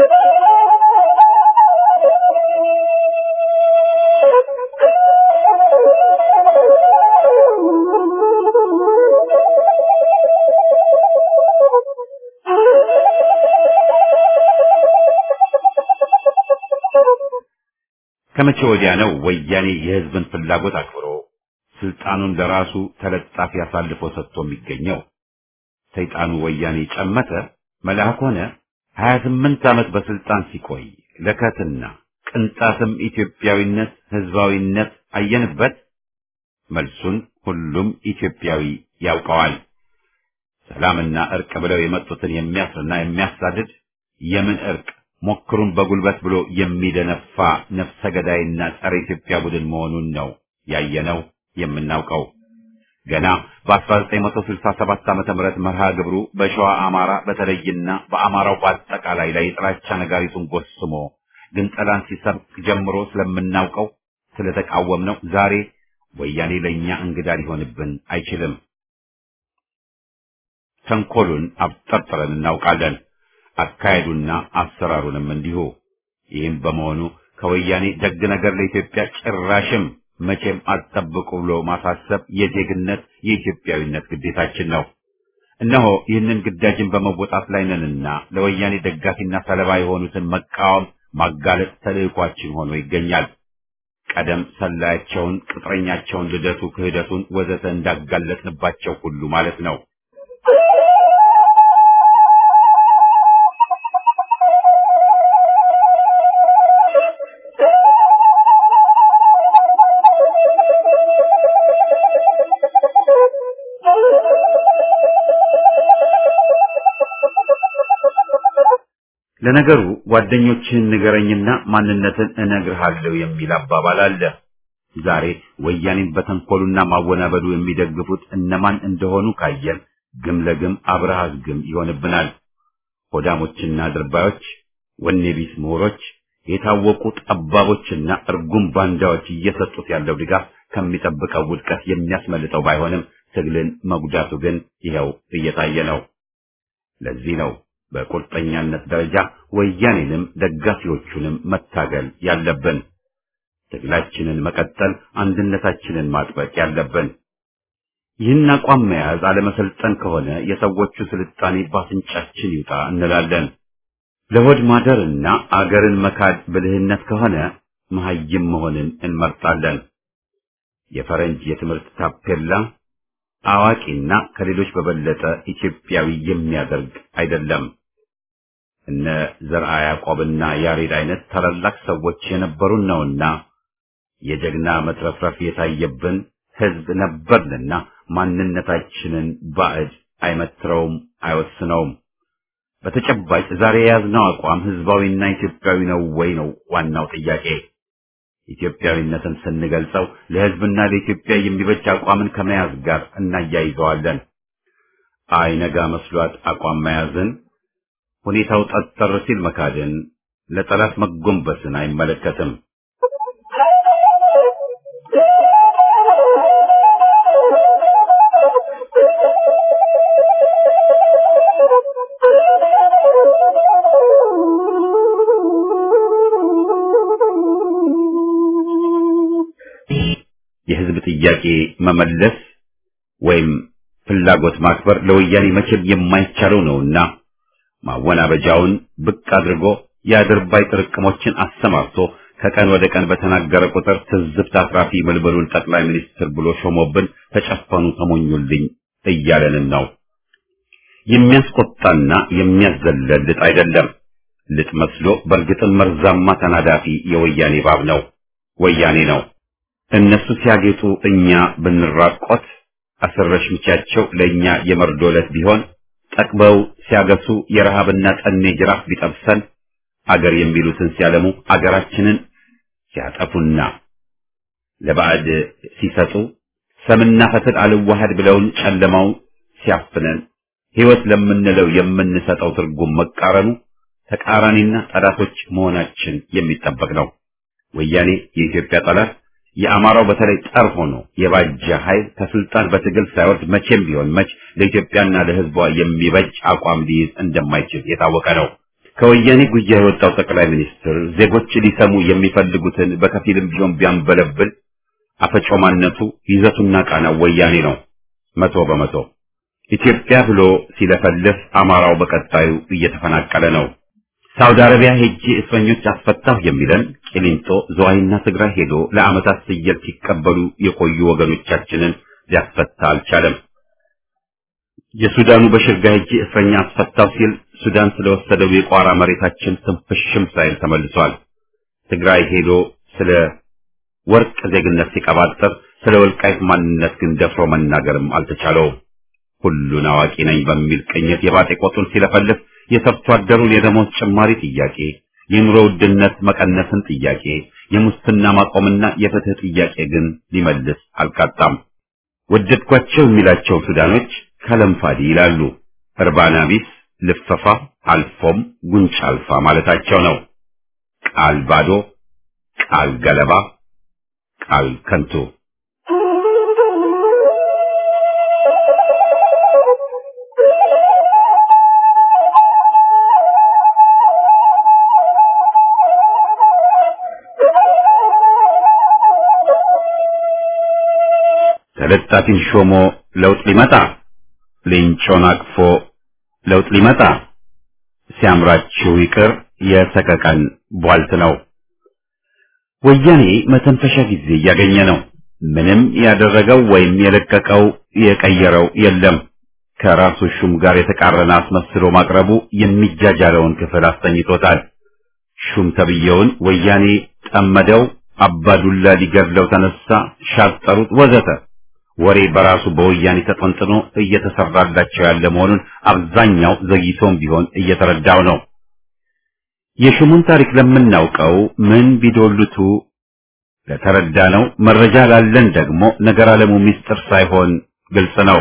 ከመቼ ወዲያ ነው ወያኔ የህዝብን ፍላጎት አክብሮ ስልጣኑን ለራሱ ተለጣፊ አሳልፎ ሰጥቶ የሚገኘው? ሰይጣኑ ወያኔ ጨመተ መልአክ ሆነ። ሀያ ስምንት ዓመት በስልጣን ሲቆይ ለከትና ቅንጣትም ኢትዮጵያዊነት ህዝባዊነት አየንበት? መልሱን ሁሉም ኢትዮጵያዊ ያውቀዋል። ሰላምና እርቅ ብለው የመጡትን የሚያስርና የሚያሳድድ የምን እርቅ ሞክሩን በጉልበት ብሎ የሚደነፋ ነፍሰ ገዳይና ጸረ ኢትዮጵያ ቡድን መሆኑን ነው ያየነው የምናውቀው። ገና በ1967 ዓመተ ምህረት መርሃ ግብሩ በሸዋ አማራ በተለይና በአማራው በአጠቃላይ ላይ የጥላቻ ነጋሪቱን ጎስሞ ግን ጠላን ሲሰብክ ጀምሮ ስለምናውቀው ስለተቃወምነው ዛሬ ወያኔ ለእኛ እንግዳ ሊሆንብን አይችልም። ተንኮሉን አብጠርጥረን እናውቃለን። አካሄዱና አሰራሩንም እንዲሁ። ይህም በመሆኑ ከወያኔ ደግ ነገር ለኢትዮጵያ ጭራሽም መቼም አትጠብቁ ብሎ ማሳሰብ የዜግነት የኢትዮጵያዊነት ግዴታችን ነው። እነሆ ይህንን ግዳጅን በመወጣት ላይ ነንና ለወያኔ ደጋፊና ሰለባ የሆኑትን መቃወም፣ ማጋለጥ ተልዕኳችን ሆኖ ይገኛል። ቀደም ሰላያቸውን፣ ቅጥረኛቸውን፣ ልደቱ፣ ክህደቱን ወዘተ እንዳጋለጥንባቸው ሁሉ ማለት ነው። ለነገሩ ጓደኞችህን ንገረኝና ማንነትን እነግርሃለሁ የሚል አባባል አለ። ዛሬ ወያኔን በተንኮሉና ማወናበዱ የሚደግፉት እነማን እንደሆኑ ካየን ግም ለግም አብረሃዝ ግም ይሆንብናል። ሆዳሞችና ድርባዮች፣ ወኔ ቢስ ምሁሮች፣ የታወቁ ጠባቦችና እርጉም ባንዳዎች እየሰጡት ያለው ድጋፍ ከሚጠብቀው ውድቀት የሚያስመልጠው ባይሆንም ትግልን መጉዳቱ ግን ይኸው እየታየ ነው። ለዚህ ነው በቁርጠኛነት ደረጃ ወያኔንም ደጋፊዎቹንም መታገል ያለብን። ትግላችንን መቀጠል፣ አንድነታችንን ማጥበቅ ያለብን። ይህን አቋም መያዝ አለመሰልጠን ከሆነ የሰዎቹ ስልጣኔ ባፍንጫችን ይውጣ እንላለን። ለሆድ ማደርና አገርን መካድ ብልህነት ከሆነ መሐይም መሆንን እንመርጣለን። የፈረንጅ የትምህርት ታፔላ አዋቂና ከሌሎች በበለጠ ኢትዮጵያዊ የሚያደርግ አይደለም። እነ ዘርአ ያዕቆብና ያሬድ አይነት ታላላቅ ሰዎች የነበሩን ነውና የጀግና መትረፍረፍ የታየብን ሕዝብ ነበርንና ማንነታችንን ባዕድ አይመትረውም፣ አይወስነውም። በተጨባጭ ዛሬ የያዝነው አቋም ሕዝባዊና ኢትዮጵያዊ ነው ወይ ነው ዋናው ጥያቄ። ኢትዮጵያዊነትን ስንገልጸው ለሕዝብና ለኢትዮጵያ የሚበጅ አቋምን ከመያዝ ጋር እናያይዘዋለን። አይነጋ መስሏት አቋም መያዝን፣ ሁኔታው ጠጠር ሲል መካድን፣ ለጠላት መጎንበስን አይመለከትም። የሕዝብ ጥያቄ መመለስ ወይም ፍላጎት ማክበር ለወያኔ መቼም የማይቻለው ነውና ማወናበጃውን ብቅ አድርጎ የአድርባይ ጥርቅሞችን አሰማርቶ ከቀን ወደ ቀን በተናገረ ቁጥር ትዝብት አትራፊ መልበሉን ጠቅላይ ሚኒስትር ብሎ ሾሞብን ተጨፈኑ ተሞኙልኝ እያለንን ነው። የሚያስቆጣና የሚያዘለል ልጥ አይደለም። ልጥ መስሎ በእርግጥም መርዛማ ተናዳፊ የወያኔ ባብ ነው፣ ወያኔ ነው። እነሱ ሲያጌጡ እኛ ብንራቆት አስረሽ ምቻቸው ለእኛ የመርዶ ዕለት ቢሆን ጠቅበው ሲያገሱ የረሃብና ጠኔ ጅራፍ ቢጠብሰን አገር የሚሉትን ሲያለሙ አገራችንን ሲያጠፉና ለባዕድ ሲሰጡ ሰምና ፈትል አልዋሃድ ብለውን ጨለማው ሲያፍነን ሕይወት ለምንለው የምንሰጠው ትርጉም መቃረኑ ተቃራኒና ጠላቶች መሆናችን የሚጠበቅ ነው። ወያኔ የኢትዮጵያ ጠላት የአማራው በተለይ ጠር ሆኖ የባጀ ኃይል ከስልጣን በትግል ሳይወርድ መቼም ቢሆን መች ለኢትዮጵያና ለሕዝቧ የሚበጅ አቋም ሊይዝ እንደማይችል የታወቀ ነው። ከወያኔ ጉያ የወጣው ጠቅላይ ሚኒስትር ዜጎች ሊሰሙ የሚፈልጉትን በከፊልም ቢሆን ቢያንበለብል አፈጮማነቱ ይዘቱና ቃናው ወያኔ ነው። መቶ በመቶ ኢትዮጵያ ብሎ ሲለፈልፍ አማራው በቀጣዩ እየተፈናቀለ ነው። ሳውዲ አረቢያ ሄጄ እስረኞች አስፈታሁ የሚለን ቂሊንጦ፣ ዝዋይና ትግራይ ሄዶ ለዓመታት ስየል ሲቀበሉ የቆዩ ወገኖቻችንን ሊያስፈታ አልቻለም። የሱዳኑ በሽርጋ ሄጄ እስረኛ አስፈታሁ ሲል ሱዳን ስለወሰደው የቋራ መሬታችን ትንፍሽም ሳይል ተመልሷል። ትግራይ ሄዶ ስለ ወርቅ ዜግነት ሲቀባጠር ስለ ወልቃይት ማንነት ግን ደፍሮ መናገርም አልተቻለውም። ሁሉን አዋቂ ነኝ በሚል ቅኝት የባጤ ቆጡን ሲለፈልፍ የሰርቶ አደሩን የደሞዝ ጭማሪ ጥያቄ፣ የኑሮ ውድነት መቀነስን ጥያቄ፣ የሙስና ማቆምና የፍትህ ጥያቄ ግን ሊመልስ አልቃጣም። ወደድኳቸው የሚላቸው ሱዳኖች ከለምፋዲ ይላሉ። እርባና ቢስ ልፈፋ አልፎም ጉንጭ አልፋ ማለታቸው ነው። ቃል ባዶ፣ ቃል ገለባ፣ ቃል ከንቱ። ተለጣፊን ሾሞ ለውጥ ሊመጣ ሌንጮን አቅፎ ለውጥ ሊመጣ ሲያምራችሁ ይቅር የሰቀቀን ቧልት ነው። ወያኔ መተንፈሻ ጊዜ እያገኘ ነው። ምንም ያደረገው ወይም የለቀቀው የቀየረው የለም። ከራሱ ሹም ጋር የተቃረነ አስመስሎ ማቅረቡ የሚጃጃለውን ክፍል አስተኝቶታል። ሹም ተብየውን ወያኔ ጠመደው፣ አባዱላ ሊገድለው ተነሳ፣ ሻጠሩት፣ ወዘተ ወሬ በራሱ በወያኔ ተጠንጥኖ እየተሰራላቸው ያለ መሆኑን አብዛኛው ዘግይቶም ቢሆን እየተረዳው ነው። የሹሙን ታሪክ ለምናውቀው ምን ቢዶልቱ ለተረዳ ነው። መረጃ ላለን ደግሞ ነገር አለሙ ምስጢር ሳይሆን ግልጽ ነው።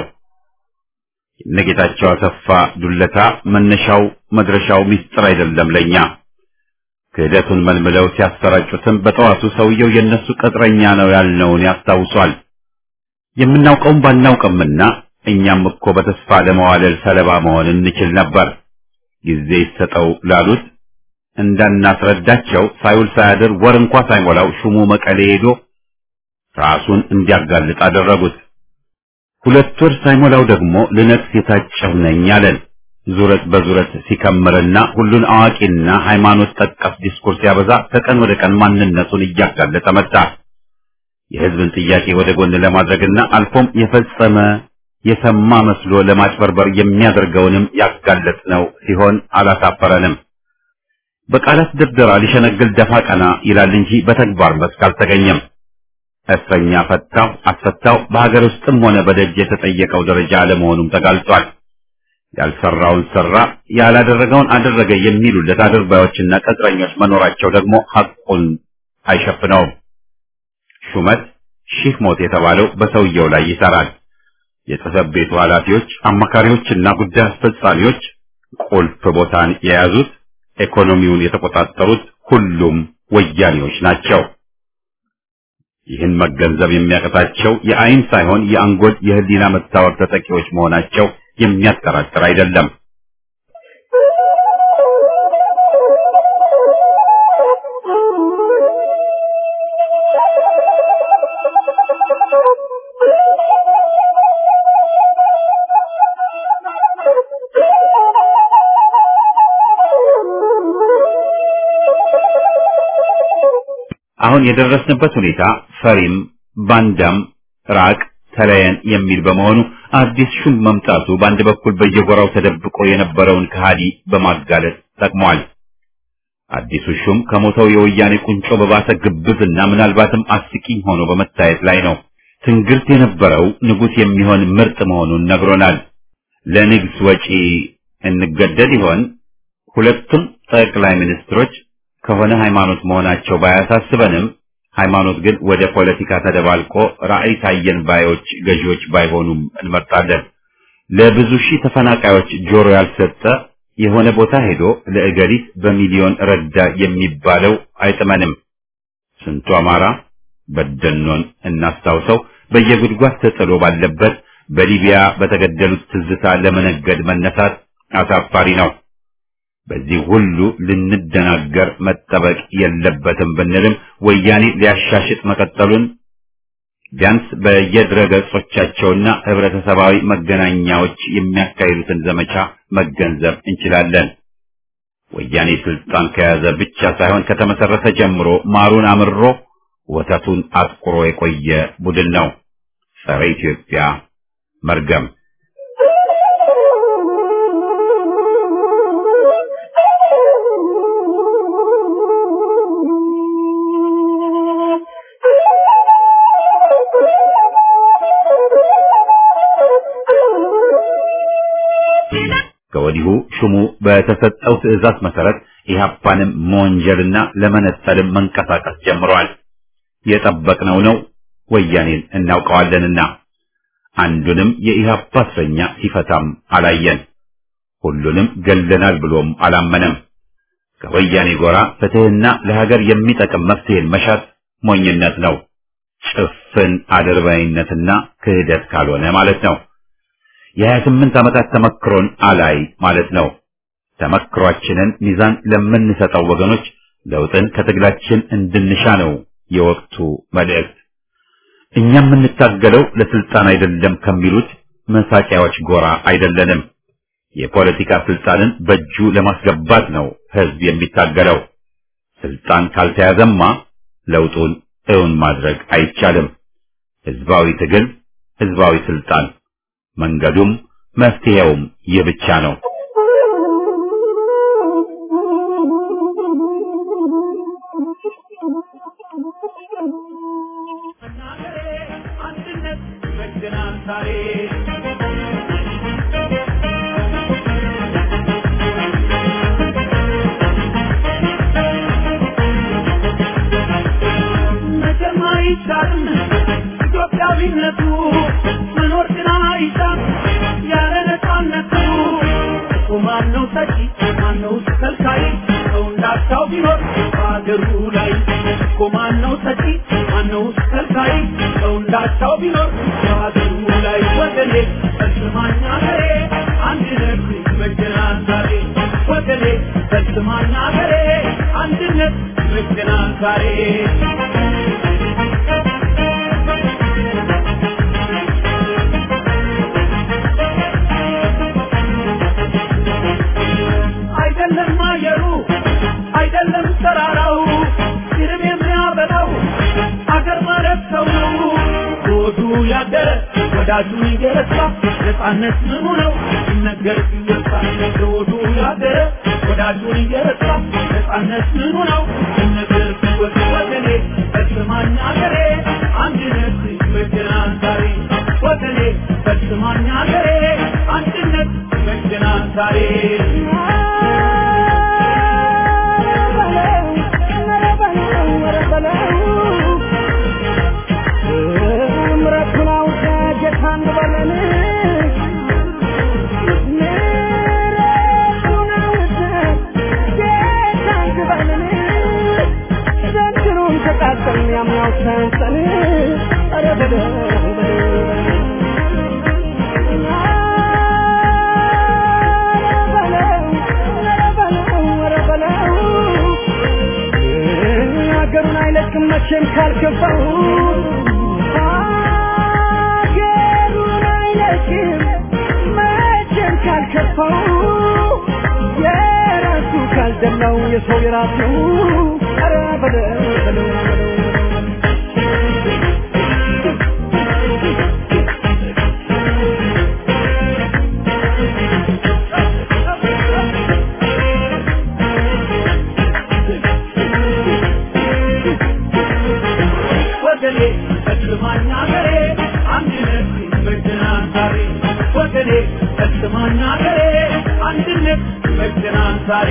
የነጌታቸው አሰፋ ዱለታ መነሻው መድረሻው ምስጢር አይደለም ለኛ። ክህደቱን መልምለው ሲያሰራጩትም በጠዋቱ ሰውየው የነሱ ቅጥረኛ ነው ያልነውን ያስታውሷል። የምናውቀውም ባናውቅምና እኛም እኮ በተስፋ ለመዋለል ሰለባ መሆን እንችል ነበር። ጊዜ ይሰጠው ላሉት እንዳናስረዳቸው ሳይውል ሳያድር ወር እንኳ ሳይሞላው ሹሙ መቀሌ ሄዶ ራሱን እንዲያጋልጥ አደረጉት። ሁለት ወር ሳይሞላው ደግሞ ልነግስ የታጨሁ ነኝ አለን። ዙረት በዙረት ሲከምርና ሁሉን አዋቂና ሃይማኖት ጠቀስ ዲስኩርስ ሲያበዛ ከቀን ወደ ቀን ማንነቱን እያጋለጠ መጣ። የህዝብን ጥያቄ ወደ ጎን ለማድረግና አልፎም የፈጸመ የሰማ መስሎ ለማጭበርበር የሚያደርገውንም ያጋለጥ ነው ሲሆን አላሳፈረንም። በቃላት ድርደራ ሊሸነግል ደፋ ቀና ይላል እንጂ በተግባር መስክ አልተገኘም። እስረኛ ፈታው አስፈታው በሀገር ውስጥም ሆነ በደጅ የተጠየቀው ደረጃ አለመሆኑም ተጋልጧል። ያልሰራውን ሰራ፣ ያላደረገውን አደረገ የሚሉለት አድርባዮችና ቅጥረኞች መኖራቸው ደግሞ ሐቁን አይሸፍነውም። ሹመት ሺህ ሞት የተባለው በሰውየው ላይ ይሰራል። የጽሕፈት ቤቱ ኃላፊዎች፣ አማካሪዎችና ጉዳይ አስፈጻሚዎች ቁልፍ ቦታን የያዙት ኢኮኖሚውን የተቆጣጠሩት ሁሉም ወያኔዎች ናቸው። ይህን መገንዘብ የሚያቀታቸው የአይን ሳይሆን የአንጎል የህሊና መታወር ተጠቂዎች መሆናቸው የሚያጠራጥር አይደለም። አሁን የደረስንበት ሁኔታ ፈሪም ባንዳም ራቅ ተለየን የሚል በመሆኑ አዲስ ሹም መምጣቱ በአንድ በኩል በየጎራው ተደብቆ የነበረውን ከሃዲ በማጋለጥ ጠቅሟል። አዲሱ ሹም ከሞተው የወያኔ ቁንጮ በባሰ ግብዝና ምናልባትም አስቂኝ ሆኖ በመታየት ላይ ነው። ትንግርት የነበረው ንጉሥ የሚሆን ምርጥ መሆኑን ነግሮናል። ለንግስ ወጪ እንገደድ ይሆን? ሁለቱም ጠቅላይ ሚኒስትሮች ከሆነ ሃይማኖት መሆናቸው ባያሳስበንም ሃይማኖት ግን ወደ ፖለቲካ ተደባልቆ ራዕይ ታየን ባዮች ገዢዎች ባይሆኑም እንመርጣለን። ለብዙ ሺህ ተፈናቃዮች ጆሮ ያልሰጠ የሆነ ቦታ ሄዶ ለእገሊት በሚሊዮን ረዳ የሚባለው አይጥመንም። ስንቱ አማራ በደኖን እናስታውሰው በየጉድጓድ ተጥሎ ባለበት በሊቢያ በተገደሉት ትዝታ ለመነገድ መነሳት አሳፋሪ ነው። በዚህ ሁሉ ልንደናገር መጠበቅ የለበትም ብንልም ወያኔ ሊያሻሽጥ መቀጠሉን ቢያንስ በየድረ ገጾቻቸውና ህብረተሰባዊ መገናኛዎች የሚያካሂዱትን ዘመቻ መገንዘብ እንችላለን። ወያኔ ስልጣን ከያዘ ብቻ ሳይሆን ከተመሰረተ ጀምሮ ማሩን አምሮ ወተቱን አጥቁሮ የቆየ ቡድን ነው። ጸረ ኢትዮጵያ መርገም ከወዲሁ ሹሙ በተሰጠው ትዕዛዝ መሰረት ኢህአፓንም መወንጀልና ለመነጠልም መንቀሳቀስ ጀምረዋል። የጠበቅነው ነው። ወያኔን እናውቀዋለንና አንዱንም የኢህአፓ እስረኛ ሲፈታም አላየን። ሁሉንም ገለናል ብሎም አላመነም። ከወያኔ ጎራ ፍትህና ለሀገር የሚጠቅም መፍትሄን መሻት ሞኝነት ነው። ጭፍን አድርባይነትና ክህደት ካልሆነ ማለት ነው። የሀያ ስምንት ዓመታት ተመክሮን አላይ ማለት ነው። ተመክሯችንን ሚዛን ለምንሰጠው ወገኖች ለውጥን ከትግላችን እንድንሻ ነው የወቅቱ መልእክት። እኛ የምንታገለው ለስልጣን አይደለም ከሚሉት መሳቂያዎች ጎራ አይደለንም። የፖለቲካ ስልጣንን በእጁ ለማስገባት ነው ህዝብ የሚታገለው። ስልጣን ካልተያዘማ ለውጡን እውን ማድረግ አይቻልም። ህዝባዊ ትግል፣ ህዝባዊ ስልጣን፣ መንገዱም መፍትሄውም ይህ ብቻ ነው። አንድነት ይመግናል ዛሬ መቼም አይቻልም ኢትዮጵያዊነቱ መኖር ግን አይቻል ያለ ነፃነቱ እኮ ማነው ሰጪ ማነው ከልካይ ሰው እንዳቻው ቢኖር በሀገሩ ላይ እኮ ማነው ሰጪ ማነው ከልካይ ሰው እንዳቻው ቢኖር በሀገሩ ላይ ወገኔ በስማኛ ገሬ አንድነት ይመጀናል ዛሬ ወገኔ በስማኛ ገሬ አንድነት ይመጀናል ዛሬ አይደለም አየሩ አይደለም ተራራው ሲርብ የሚያበላው አገር ማለት ሰው ነው ሆዱ ያደረ ወዳጁን እየረሳ ነፃነት ምኑ ነው ሲነገር ሲወሳ ሆዱ ያደረ ወዳጁን እየረሳ ነፃነት ምኑ ነው ሲነገር ሲወሳ ወገኔ በስማኝ አገሬ አንድነት ይመጀናል ዛሬ ወገኔ በስማኝ አገሬ አንድነት ይመጀናል ዛሬ ሀገሩን አይለቅም መቼም ካልገባው ሀገሩን አይለቅም መቼም ካልከፋው የራሱ ካልደላው የሰው የራሱ ኧረ በለው በለው በለው ወገኔ በስማኝ አገሬ አንድነት ይመጀናል ዛሬ ወገኔ በስማኝ አገሬ አንድነት ይመጀናል ዛሬ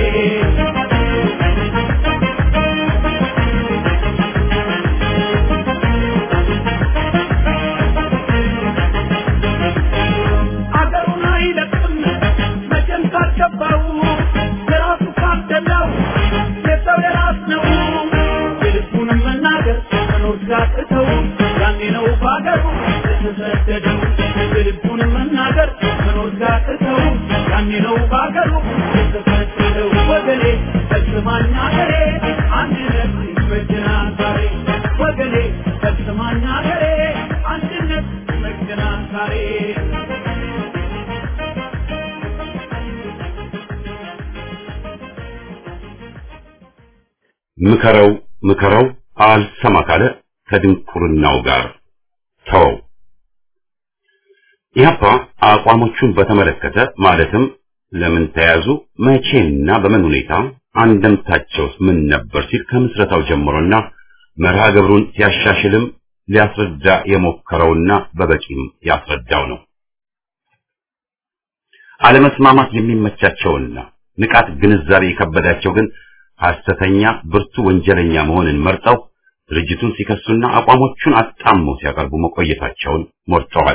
አገሩን አይለቅም መቼም ካልገባው የራሱ ካልደላው የሰው የራስ ነው የልቡንም መናገር መኖር ሲያቅተው ያኔ ነው በአገሩ የተሰደደው የልቡንም መናገር መኖር ሲያቅተው ያኔ ነው በአገሩ የተሰደደው ወገኔ በስማኝ አገሬ አንድነት ይመጀናል ዛሬ ወገኔ በስማኝ አገሬ አንድነት ይመጀናል ዛሬ ምከረው ምከረው አልሰማ ካለ ከድንቁርናው ጋር ተወው። ኢህአፓ አቋሞቹን በተመለከተ ማለትም ለምን ተያዙ፣ መቼና በምን ሁኔታ አንደምታቸውስ ምን ነበር ሲል ከምስረታው ጀምሮና መርሃ ግብሩን ሲያሻሽልም ሊያስረዳ የሞከረውና በበቂም ያስረዳው ነው። አለመስማማት የሚመቻቸውና ንቃት ግንዛቤ የከበዳቸው ግን ሐሰተኛ ብርቱ ወንጀለኛ መሆንን መርጠው ድርጅቱን ሲከሱና አቋሞቹን አጣመው ሲያቀርቡ መቆየታቸውን ሞርተዋል።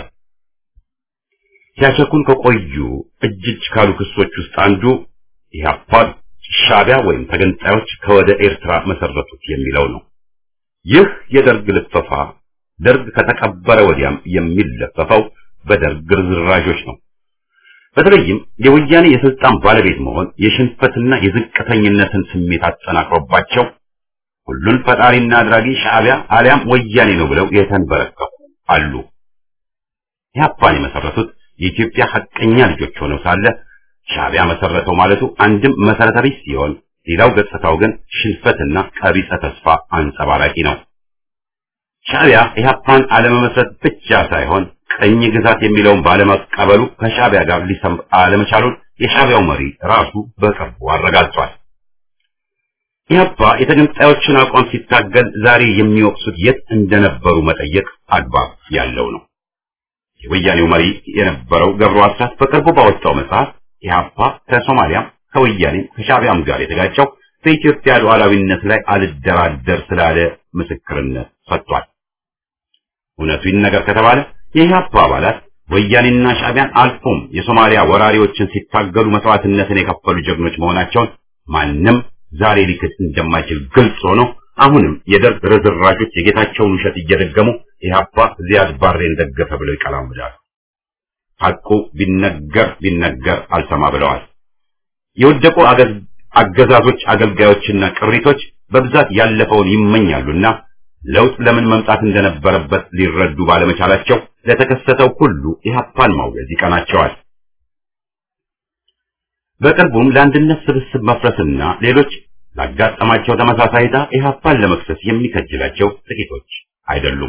ሲያቸኩን ከቆዩ እጅ እጅ ካሉ ክሶች ውስጥ አንዱ ኢህአፓ ሻዕቢያ ወይም ተገንጣዮች ከወደ ኤርትራ መሰረቱት የሚለው ነው። ይህ የደርግ ልፈፋ ደርግ ከተቀበረ ወዲያም የሚለፈፈው በደርግ ርዝራዦች ነው። በተለይም የወያኔ የስልጣን ባለቤት መሆን የሽንፈትና የዝቅተኝነትን ስሜት አጠናክሮባቸው ሁሉን ፈጣሪና አድራጊ ሻዕቢያ አሊያም ወያኔ ነው ብለው የተንበረከኩ አሉ። ኢህአፓን የመሰረቱት የኢትዮጵያ ሐቀኛ ልጆች ሆነው ሳለ ሻዕቢያ መሰረተው ማለቱ አንድም መሰረተ ቢስ ሲሆን፣ ሌላው ገጽታው ግን ሽንፈትና ቀቢጸ ተስፋ አንጸባራቂ ነው። ሻዕቢያ ኢህአፓን አለመመስረት ብቻ ሳይሆን ቀኝ ግዛት የሚለውን ባለመቀበሉ ከሻዕቢያ ጋር ሊሰምር አለመቻሉን የሻዕቢያው መሪ ራሱ በቅርቡ አረጋግጧል። ኢህአፓ የተገንጣዮችን አቋም ሲታገል ዛሬ የሚወቅሱት የት እንደነበሩ መጠየቅ አግባብ ያለው ነው። የወያኔው መሪ የነበረው ገብሩ አስራት በቅርቡ ባወጣው መጽሐፍ ኢህአፓ ከሶማሊያም ከወያኔም ከሻዕቢያም ጋር የተጋጨው በኢትዮጵያ ሉዓላዊነት ላይ አልደራደር ስላለ ምስክርነት ሰጥቷል። እውነቱ ይነገር ከተባለ የኢህአፓ አባላት ወያኔና ሻዕቢያን አልፎም የሶማሊያ ወራሪዎችን ሲታገሉ መስዋዕትነትን የከፈሉ ጀግኖች መሆናቸውን ማንም ዛሬ ሊክድ እንደማይችል ግልጽ ሆኖ አሁንም የደርግ ርዝራዦች የጌታቸውን ውሸት እየደገሙ ኢህአፓ ዚያድ ባሬን ደገፈ ብለው ይቀላምዳሉ። ሐቁ ቢነገር ቢነገር አልሰማ ብለዋል። የወደቁ አገዛዞች አገልጋዮችና ቅሪቶች በብዛት ያለፈውን ይመኛሉና ለውጥ ለምን መምጣት እንደነበረበት ሊረዱ ባለመቻላቸው ለተከሰተው ሁሉ ኢህአፓን ማውገዝ ይቀናቸዋል። በቅርቡም ለአንድነት ስብስብ መፍረስና ሌሎች ላጋጠማቸው ተመሳሳይ ዕጣ ኢህአፓን ለመክሰስ የሚከጅላቸው ጥቂቶች አይደሉም።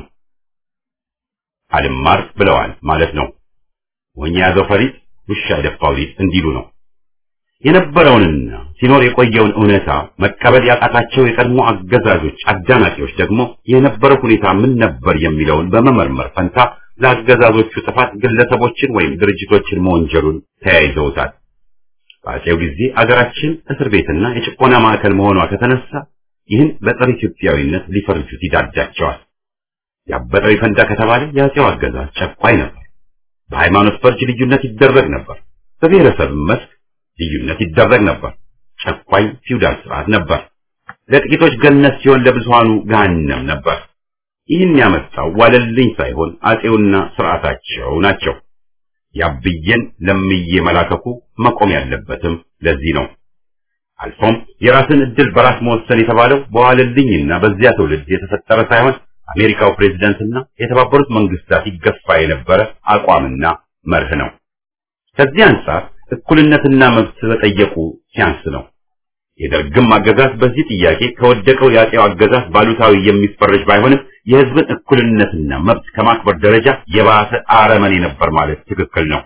አልማር ብለዋል ማለት ነው። ወኛ ያዘው ፈሪጥ ውሻ የደፋው ሊጥ እንዲሉ ነው። የነበረውንና ሲኖር የቆየውን እውነታ መቀበል ያቃታቸው የቀድሞ አገዛዞች አዳናቂዎች ደግሞ የነበረው ሁኔታ ምን ነበር የሚለውን በመመርመር ፈንታ ለአገዛዞቹ ጥፋት ግለሰቦችን ወይም ድርጅቶችን መወንጀሉን ተያይዘውታል። በአፄው ጊዜ አገራችን እስር ቤትና የጭቆና ማዕከል መሆኗ ከተነሳ ይህን በጸረ ኢትዮጵያዊነት ሊፈርጁት ይዳዳቸዋል። ያበጠው ይፈንዳ ከተባለ የአፄው አገዛዝ ጨቋኝ ነበር። በሃይማኖት ፈርጅ ልዩነት ይደረግ ነበር። በብሔረሰብ መስክ ልዩነት ይደረግ ነበር። ጨቋኝ ፊውዳል ስርዓት ነበር። ለጥቂቶች ገነት ሲሆን ለብዙሃኑ ገሃነም ነበር። ይህን ያመጣው ዋለልኝ ሳይሆን አፄውና ስርዓታቸው ናቸው። ያብዬን ለምዬ መላከኩ መቆም ያለበትም ለዚህ ነው። አልፎም የራስን እድል በራስ መወሰን የተባለው በዋለልኝና በዚያ ትውልድ የተፈጠረ ሳይሆን አሜሪካው ፕሬዝዳንትና የተባበሩት መንግስታት ይገፋ የነበረ አቋምና መርህ ነው። ከዚህ አንጻር እኩልነትና መብት በጠየቁ ሲያንስ ነው። የደርግም አገዛዝ በዚህ ጥያቄ ከወደቀው የአፄው አገዛዝ ባሉታዊ የሚፈረጅ ባይሆንም የህዝብን እኩልነትና መብት ከማክበር ደረጃ የባሰ አረመኔ ነበር ማለት ትክክል ነው።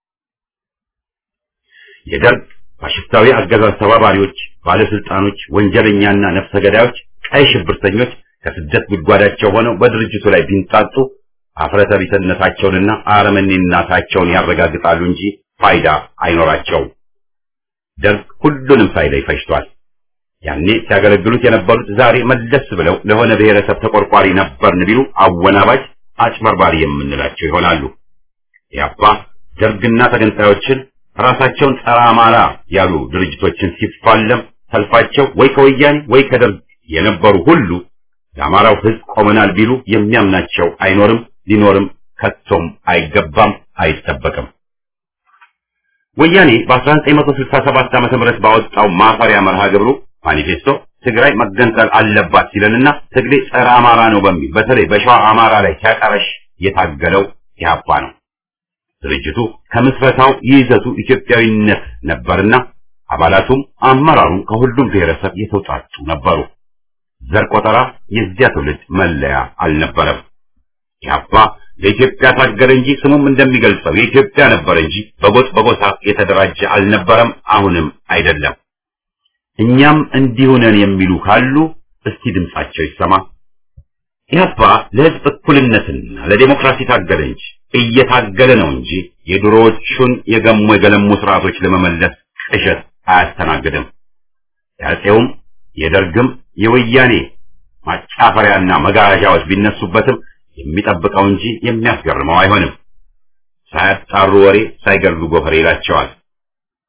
የደርግ ፋሽስታዊ አገዛዝ ተባባሪዎች፣ ባለስልጣኖች፣ ወንጀለኛና ነፍሰ ገዳዮች፣ ቀይ ሽብርተኞች ከስደት ጉድጓዳቸው ሆነው በድርጅቱ ላይ ቢንጣጡ አፍረተ ቢስነታቸውንና አረመኔነታቸውን ያረጋግጣሉ እንጂ ፋይዳ አይኖራቸውም። ደርግ ሁሉንም ሳይለይ ፈጅቷል። ያኔ ሲያገለግሉት የነበሩት ዛሬ መለስ ብለው ለሆነ ብሔረሰብ ተቆርቋሪ ነበርን ቢሉ አወናባጅ፣ አጭበርባሪ የምንላቸው ይሆናሉ። ያባ ደርግና ተገንጣዮችን ራሳቸውን ጸረ አማራ ያሉ ድርጅቶችን ሲፋለም ሰልፋቸው ወይ ከወያኔ ወይ ከደርግ የነበሩ ሁሉ ለአማራው ሕዝብ ቆመናል ቢሉ የሚያምናቸው አይኖርም፣ ሊኖርም ከቶም አይገባም፣ አይጠበቅም። ወያኔ በ1967 ዓመተ ምህረት ባወጣው ማፈሪያ መርሃ ግብሩ ማኒፌስቶ ትግራይ መገንጠል አለባት ሲለንና ትግሬ ጸረ አማራ ነው በሚል በተለይ በሸዋ አማራ ላይ ሲያቀረሽ የታገለው ኢህአፓ ነው። ድርጅቱ ከምስረታው ይዘቱ ኢትዮጵያዊነት ነበርና አባላቱም አመራሩም ከሁሉም ብሔረሰብ የተውጣጡ ነበሩ። ዘር ቆጠራ የዚያ ትውልድ መለያ አልነበረም። ኢህአፓ ለኢትዮጵያ ታገለ እንጂ ስሙም እንደሚገልጸው የኢትዮጵያ ነበር እንጂ በጎጥ በጎሳ የተደራጀ አልነበረም፣ አሁንም አይደለም። እኛም እንዲሁ ነን የሚሉ ካሉ እስቲ ድምጻቸው ይሰማ። ኢህአፓ ለህዝብ እኩልነትና ለዴሞክራሲ ታገለ እንጂ እየታገለ ነው እንጂ የድሮዎቹን የገሙ የገለሙ ስርዓቶች ለመመለስ ቅዠት አያስተናግድም። የአፄውም የደርግም የወያኔ ማጫፈሪያና መጋዣዎች ቢነሱበትም የሚጠብቀው እንጂ የሚያስገርመው አይሆንም። ሳያጣሩ ወሬ ሳይገድሉ ጎፈሬ ይላቸዋል።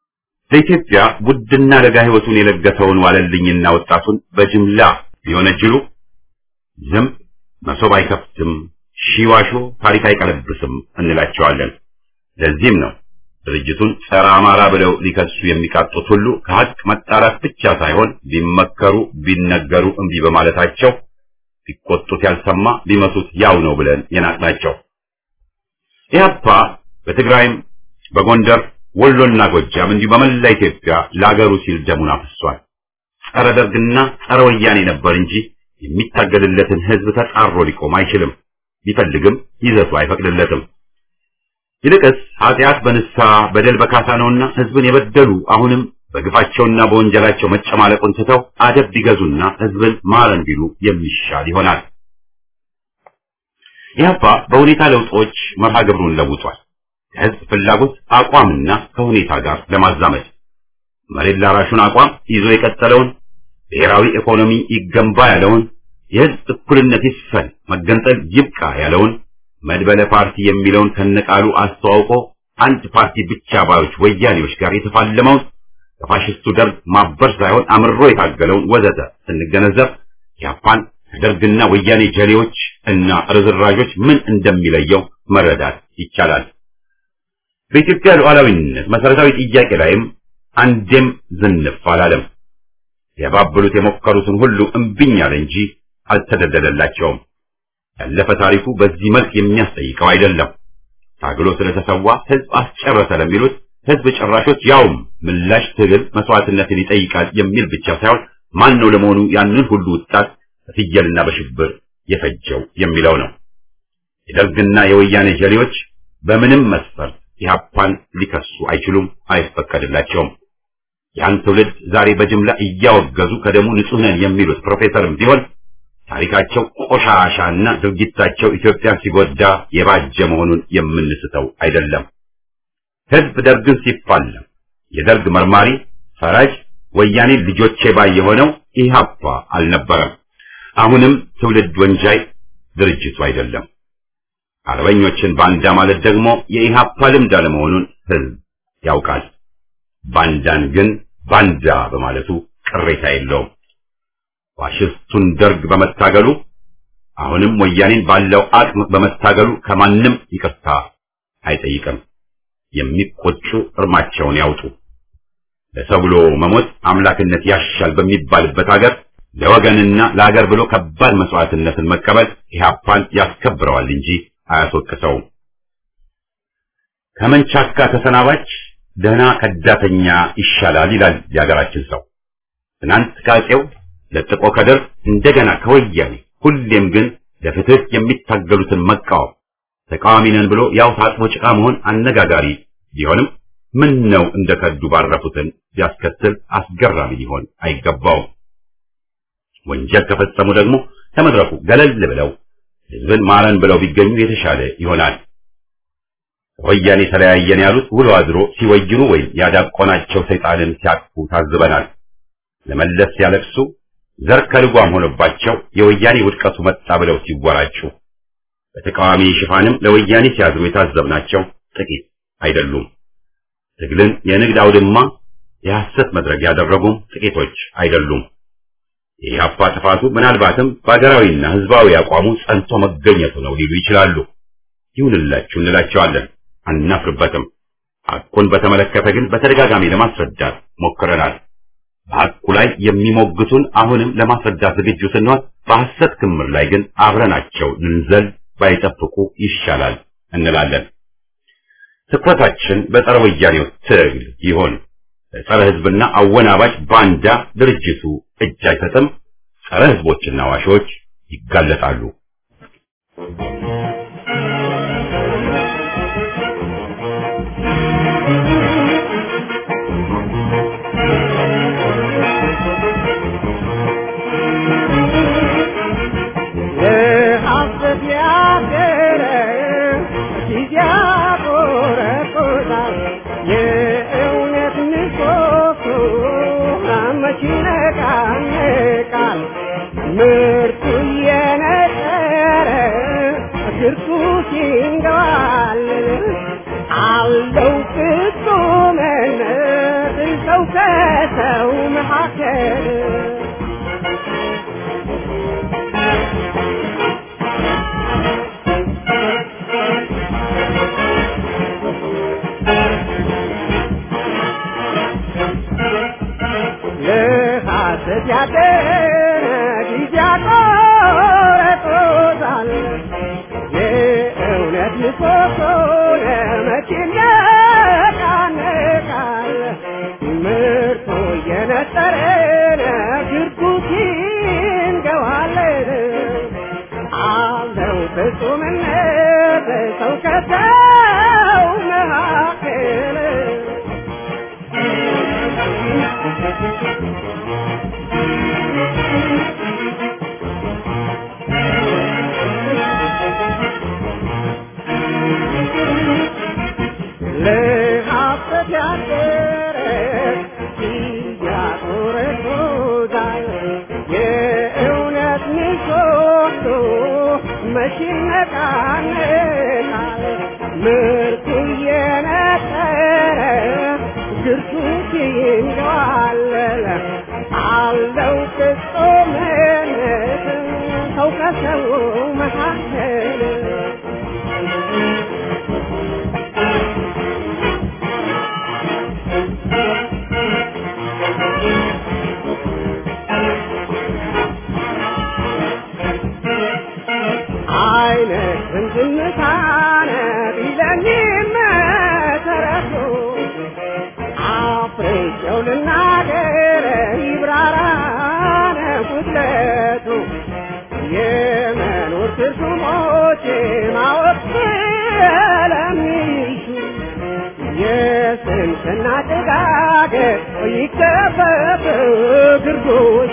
ለኢትዮጵያ ውድና ለጋ ሕይወቱን የለገሰውን ዋለልኝና ወጣቱን በጅምላ ቢወነጅሉ ዝም መሶብ አይከፍትም፣ ሺዋሾ ታሪክ አይቀለብስም እንላቸዋለን። ለዚህም ነው ድርጅቱን ጸረ አማራ ብለው ሊከሱ የሚቃጡት ሁሉ ከሀቅ መጣራት ብቻ ሳይሆን ቢመከሩ ቢነገሩ እምቢ በማለታቸው ቢቆጡት ያልሰማ ቢመቱት ያው ነው ብለን የናቅናቸው። ኢህአፓ በትግራይም በጎንደር ወሎና ጎጃም እንዲሁ በመላ ኢትዮጵያ ለአገሩ ሲል ደሙን አፍሷል። ጸረ ደርግና ጸረ ወያኔ ነበር እንጂ የሚታገልለትን ህዝብ ተጻሮ ሊቆም አይችልም። ቢፈልግም ይዘቱ አይፈቅድለትም። ይልቅስ ኃጢአት በንስሐ በደል በካሳ ነውና ህዝብን የበደሉ አሁንም በግፋቸውና በወንጀላቸው መጨማለቁን ትተው አደብ ቢገዙና ህዝብን ማረን ቢሉ የሚሻል ይሆናል። ኢህአፓ በሁኔታ ለውጦች መርሃ ግብሩን ለውጧል። ከህዝብ ፍላጎት አቋምና ከሁኔታ ጋር ለማዛመድ መሬት ላራሹን አቋም ይዞ የቀጠለውን ብሔራዊ ኢኮኖሚ ይገንባ ያለውን የህዝብ እኩልነት ይስፈን መገንጠል ይብቃ ያለውን መድበለ ፓርቲ የሚለውን ከነቃሉ አስተዋውቆ አንድ ፓርቲ ብቻ ባዮች ወያኔዎች ጋር የተፋለመውን ከፋሽስቱ ደርግ ማበር ሳይሆን አምሮ የታገለውን ወዘተ ስንገነዘብ ኢህአፓን ከደርግና ወያኔ ጀሌዎች እና ርዝራዦች ምን እንደሚለየው መረዳት ይቻላል። በኢትዮጵያ ሉዓላዊነት መሰረታዊ ጥያቄ ላይም አንዴም ዝንፍ አላለም። ያባብሉት የሞከሩትን ሁሉ እምቢኝ አለ እንጂ አልተደለደላቸውም። ያለፈ ታሪኩ በዚህ መልክ የሚያስጠይቀው አይደለም። ታግሎ ስለተሰዋ ህዝብ አስጨረሰ ለሚሉት ህዝብ ጨራሾች ያውም ምላሽ ትግል መስዋዕትነትን ይጠይቃል የሚል ብቻ ሳይሆን ማን ነው ለመሆኑ ያንን ሁሉ ወጣት በፍየልና በሽብር የፈጀው የሚለው ነው። የደርግና የወያኔ ጀሌዎች በምንም መስፈርት ኢህአፓን ሊከሱ አይችሉም፣ አይፈቀድላቸውም። ያን ትውልድ ዛሬ በጅምላ እያወገዙ ከደሙ ንጹህ ነን የሚሉት ፕሮፌሰርም ቢሆን ታሪካቸው ቆሻሻና ድርጊታቸው ኢትዮጵያን ሲጎዳ የባጀ መሆኑን የምንስተው አይደለም። ህዝብ ደርግን ሲፋለም የደርግ መርማሪ ፈራጅ ወያኔ ልጆቼ ባይ የሆነው ኢህአፓ አልነበረም። አሁንም ትውልድ ወንጃይ ድርጅቱ አይደለም። አርበኞችን ባንዳ ማለት ደግሞ የኢህአፓ ልምድ አለመሆኑን ህዝብ ያውቃል። ባንዳን ግን ባንዳ በማለቱ ቅሬታ የለውም። ፋሽስቱን ደርግ በመታገሉ አሁንም ወያኔን ባለው አቅም በመታገሉ ከማንም ይቅርታ አይጠይቅም። የሚቆጩ እርማቸውን ያውጡ። ለሰው ብሎ መሞት አምላክነት ያሻል በሚባልበት ሀገር ለወገንና ለሀገር ብሎ ከባድ መስዋዕትነትን መቀበል ኢህአፓን ያስከብረዋል እንጂ አያስወቅሰውም። ከመንቻካ ተሰናባች ደህና ከዳተኛ ይሻላል ይላል የሀገራችን ሰው። ትናንት ከአፄው ለጥቆ ከደርግ እንደገና ከወያኔ ሁሌም ግን ለፍትህ የሚታገሉትን መቃወም ተቃዋሚ ነን ብሎ ያው ታጥቦ ጭቃ መሆን አነጋጋሪ ቢሆንም ምን ነው እንደ ከዱ ባረፉትን ቢያስከትል አስገራሚ ሊሆን አይገባውም። ወንጀል ከፈጸሙ ደግሞ ከመድረኩ ገለል ብለው ህዝብን ማረን ብለው ቢገኙ የተሻለ ይሆናል። ወያኔ ተለያየን ያሉት ውሎ አድሮ ሲወይኑ ወይም ያዳቆናቸው ሰይጣንን ሲያቅፉ ታዝበናል። ለመለስ ሲያለቅሱ ዘር ከልጓም ሆኖባቸው የወያኔ ውድቀቱ መጣ ብለው ሲወራጩ በተቃዋሚ ሽፋንም ለወያኔ ሲያዝሩ የታዘብናቸው ጥቂት አይደሉም። ትግልን የንግድ አውድማ የሐሰት መድረክ ያደረጉም ጥቂቶች አይደሉም። የኢህአፓ ጥፋቱ ምናልባትም በሀገራዊና ህዝባዊ አቋሙ ጸንቶ መገኘቱ ነው ሊሉ ይችላሉ። ይሁንላችሁ እንላቸዋለን፣ አናፍርበትም። ሐቁን በተመለከተ ግን በተደጋጋሚ ለማስረዳት ሞክረናል። በሐቁ ላይ የሚሞግቱን አሁንም ለማስረዳት ዝግጁ ስንሆን፣ በሐሰት ክምር ላይ ግን አብረናቸው ልንዘል ባይጠብቁ ይሻላል እንላለን። ትኩረታችን በጸረ ወያኔው ትግል ይሆን። ጸረ ህዝብና አወናባጅ ባንዳ ድርጅቱ እጅ አይሰጥም። ጸረ ህዝቦችና ዋሾች ይጋለጣሉ። ለሐሰት ያደረ ጊዜ ያቆረቁታል። የእውነት ንቆቱ መች ይነቃነቃል። ምርቱ እየነጠረ እግር ምሰሶ ለመቼ ይነቃነቃል ምርቱ እየነጠረን ግርጉት ይንገዋለን አለው ፍጹምነት ሰው ከሰው መካከል ለሀሰት ያደረ ያቆረቆዛል የእውነት ምሰሶ መቼ ይነቃነቃል ምርቱ እየነጠረ ግርቱ ይንገዋለል አለው ፍጹምነት ሰው ከሰው መካከል አይነትን ዝምታነ ቢለኝም መሰረቱ አፍሬቸው ልናገር ይብራራነ ጉድለቱ የመኖር ትርጉሞች ማወቅ ስለሚሹ የስንፍና ጭጋግ ይከፈፍ ግርዶሹ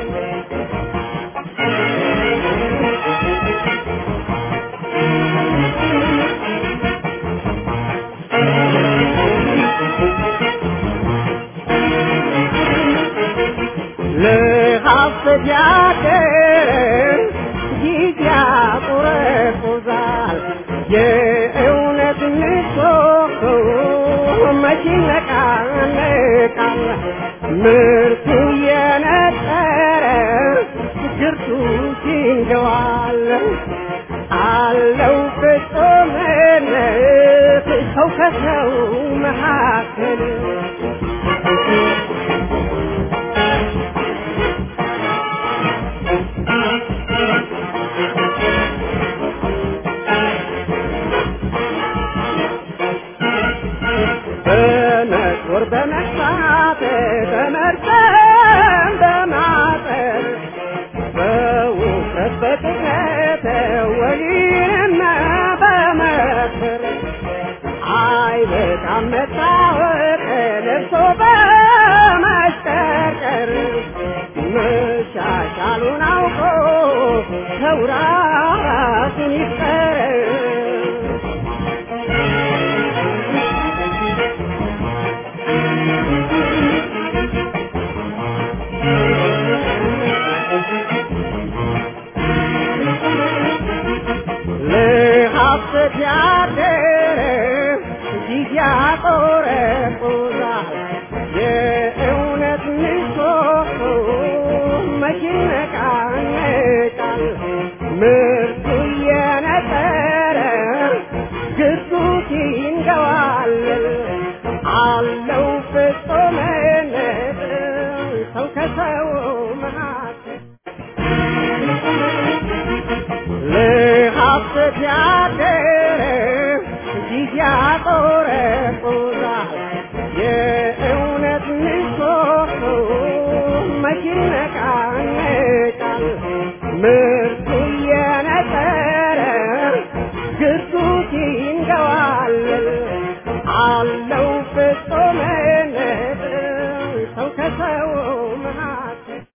ለሐሰት ያደረ ጊዜ ያቆረቁዛል የእውነት ምሰሶ መቼ ይነቃነቃል ምርቱ የነጠረ ግርቱ ሲንገዋል አለው ፍጹምነት ሰው ከሰው መካከል በመጦር በመግፋት በመርዘም በማጠር በውፍረት በቅጥነት ወይንና በመክር አይበቃም መታወቅ ለብሶ በማሽቀርቀር መሻሻሉን አውቆ ሰው ራሱን ይፍጠር ለሐሰት ያደረ ጊዜ ያቆረቁዛል የእውነት ምሰሶ መቼ ይነቃነቃል ምርቱ እየነጠረ ግርዱት ይንገዋል አለው ፍጹምነት ሰው ከሰው መካከል ለሐሰት ያደረ ጊዜ ያቆረቁዛል የእውነት ምሰሶ መቼ ይነቃነቃል ምርቱ እየነጠረ ግርዱት ይንገዋል አለው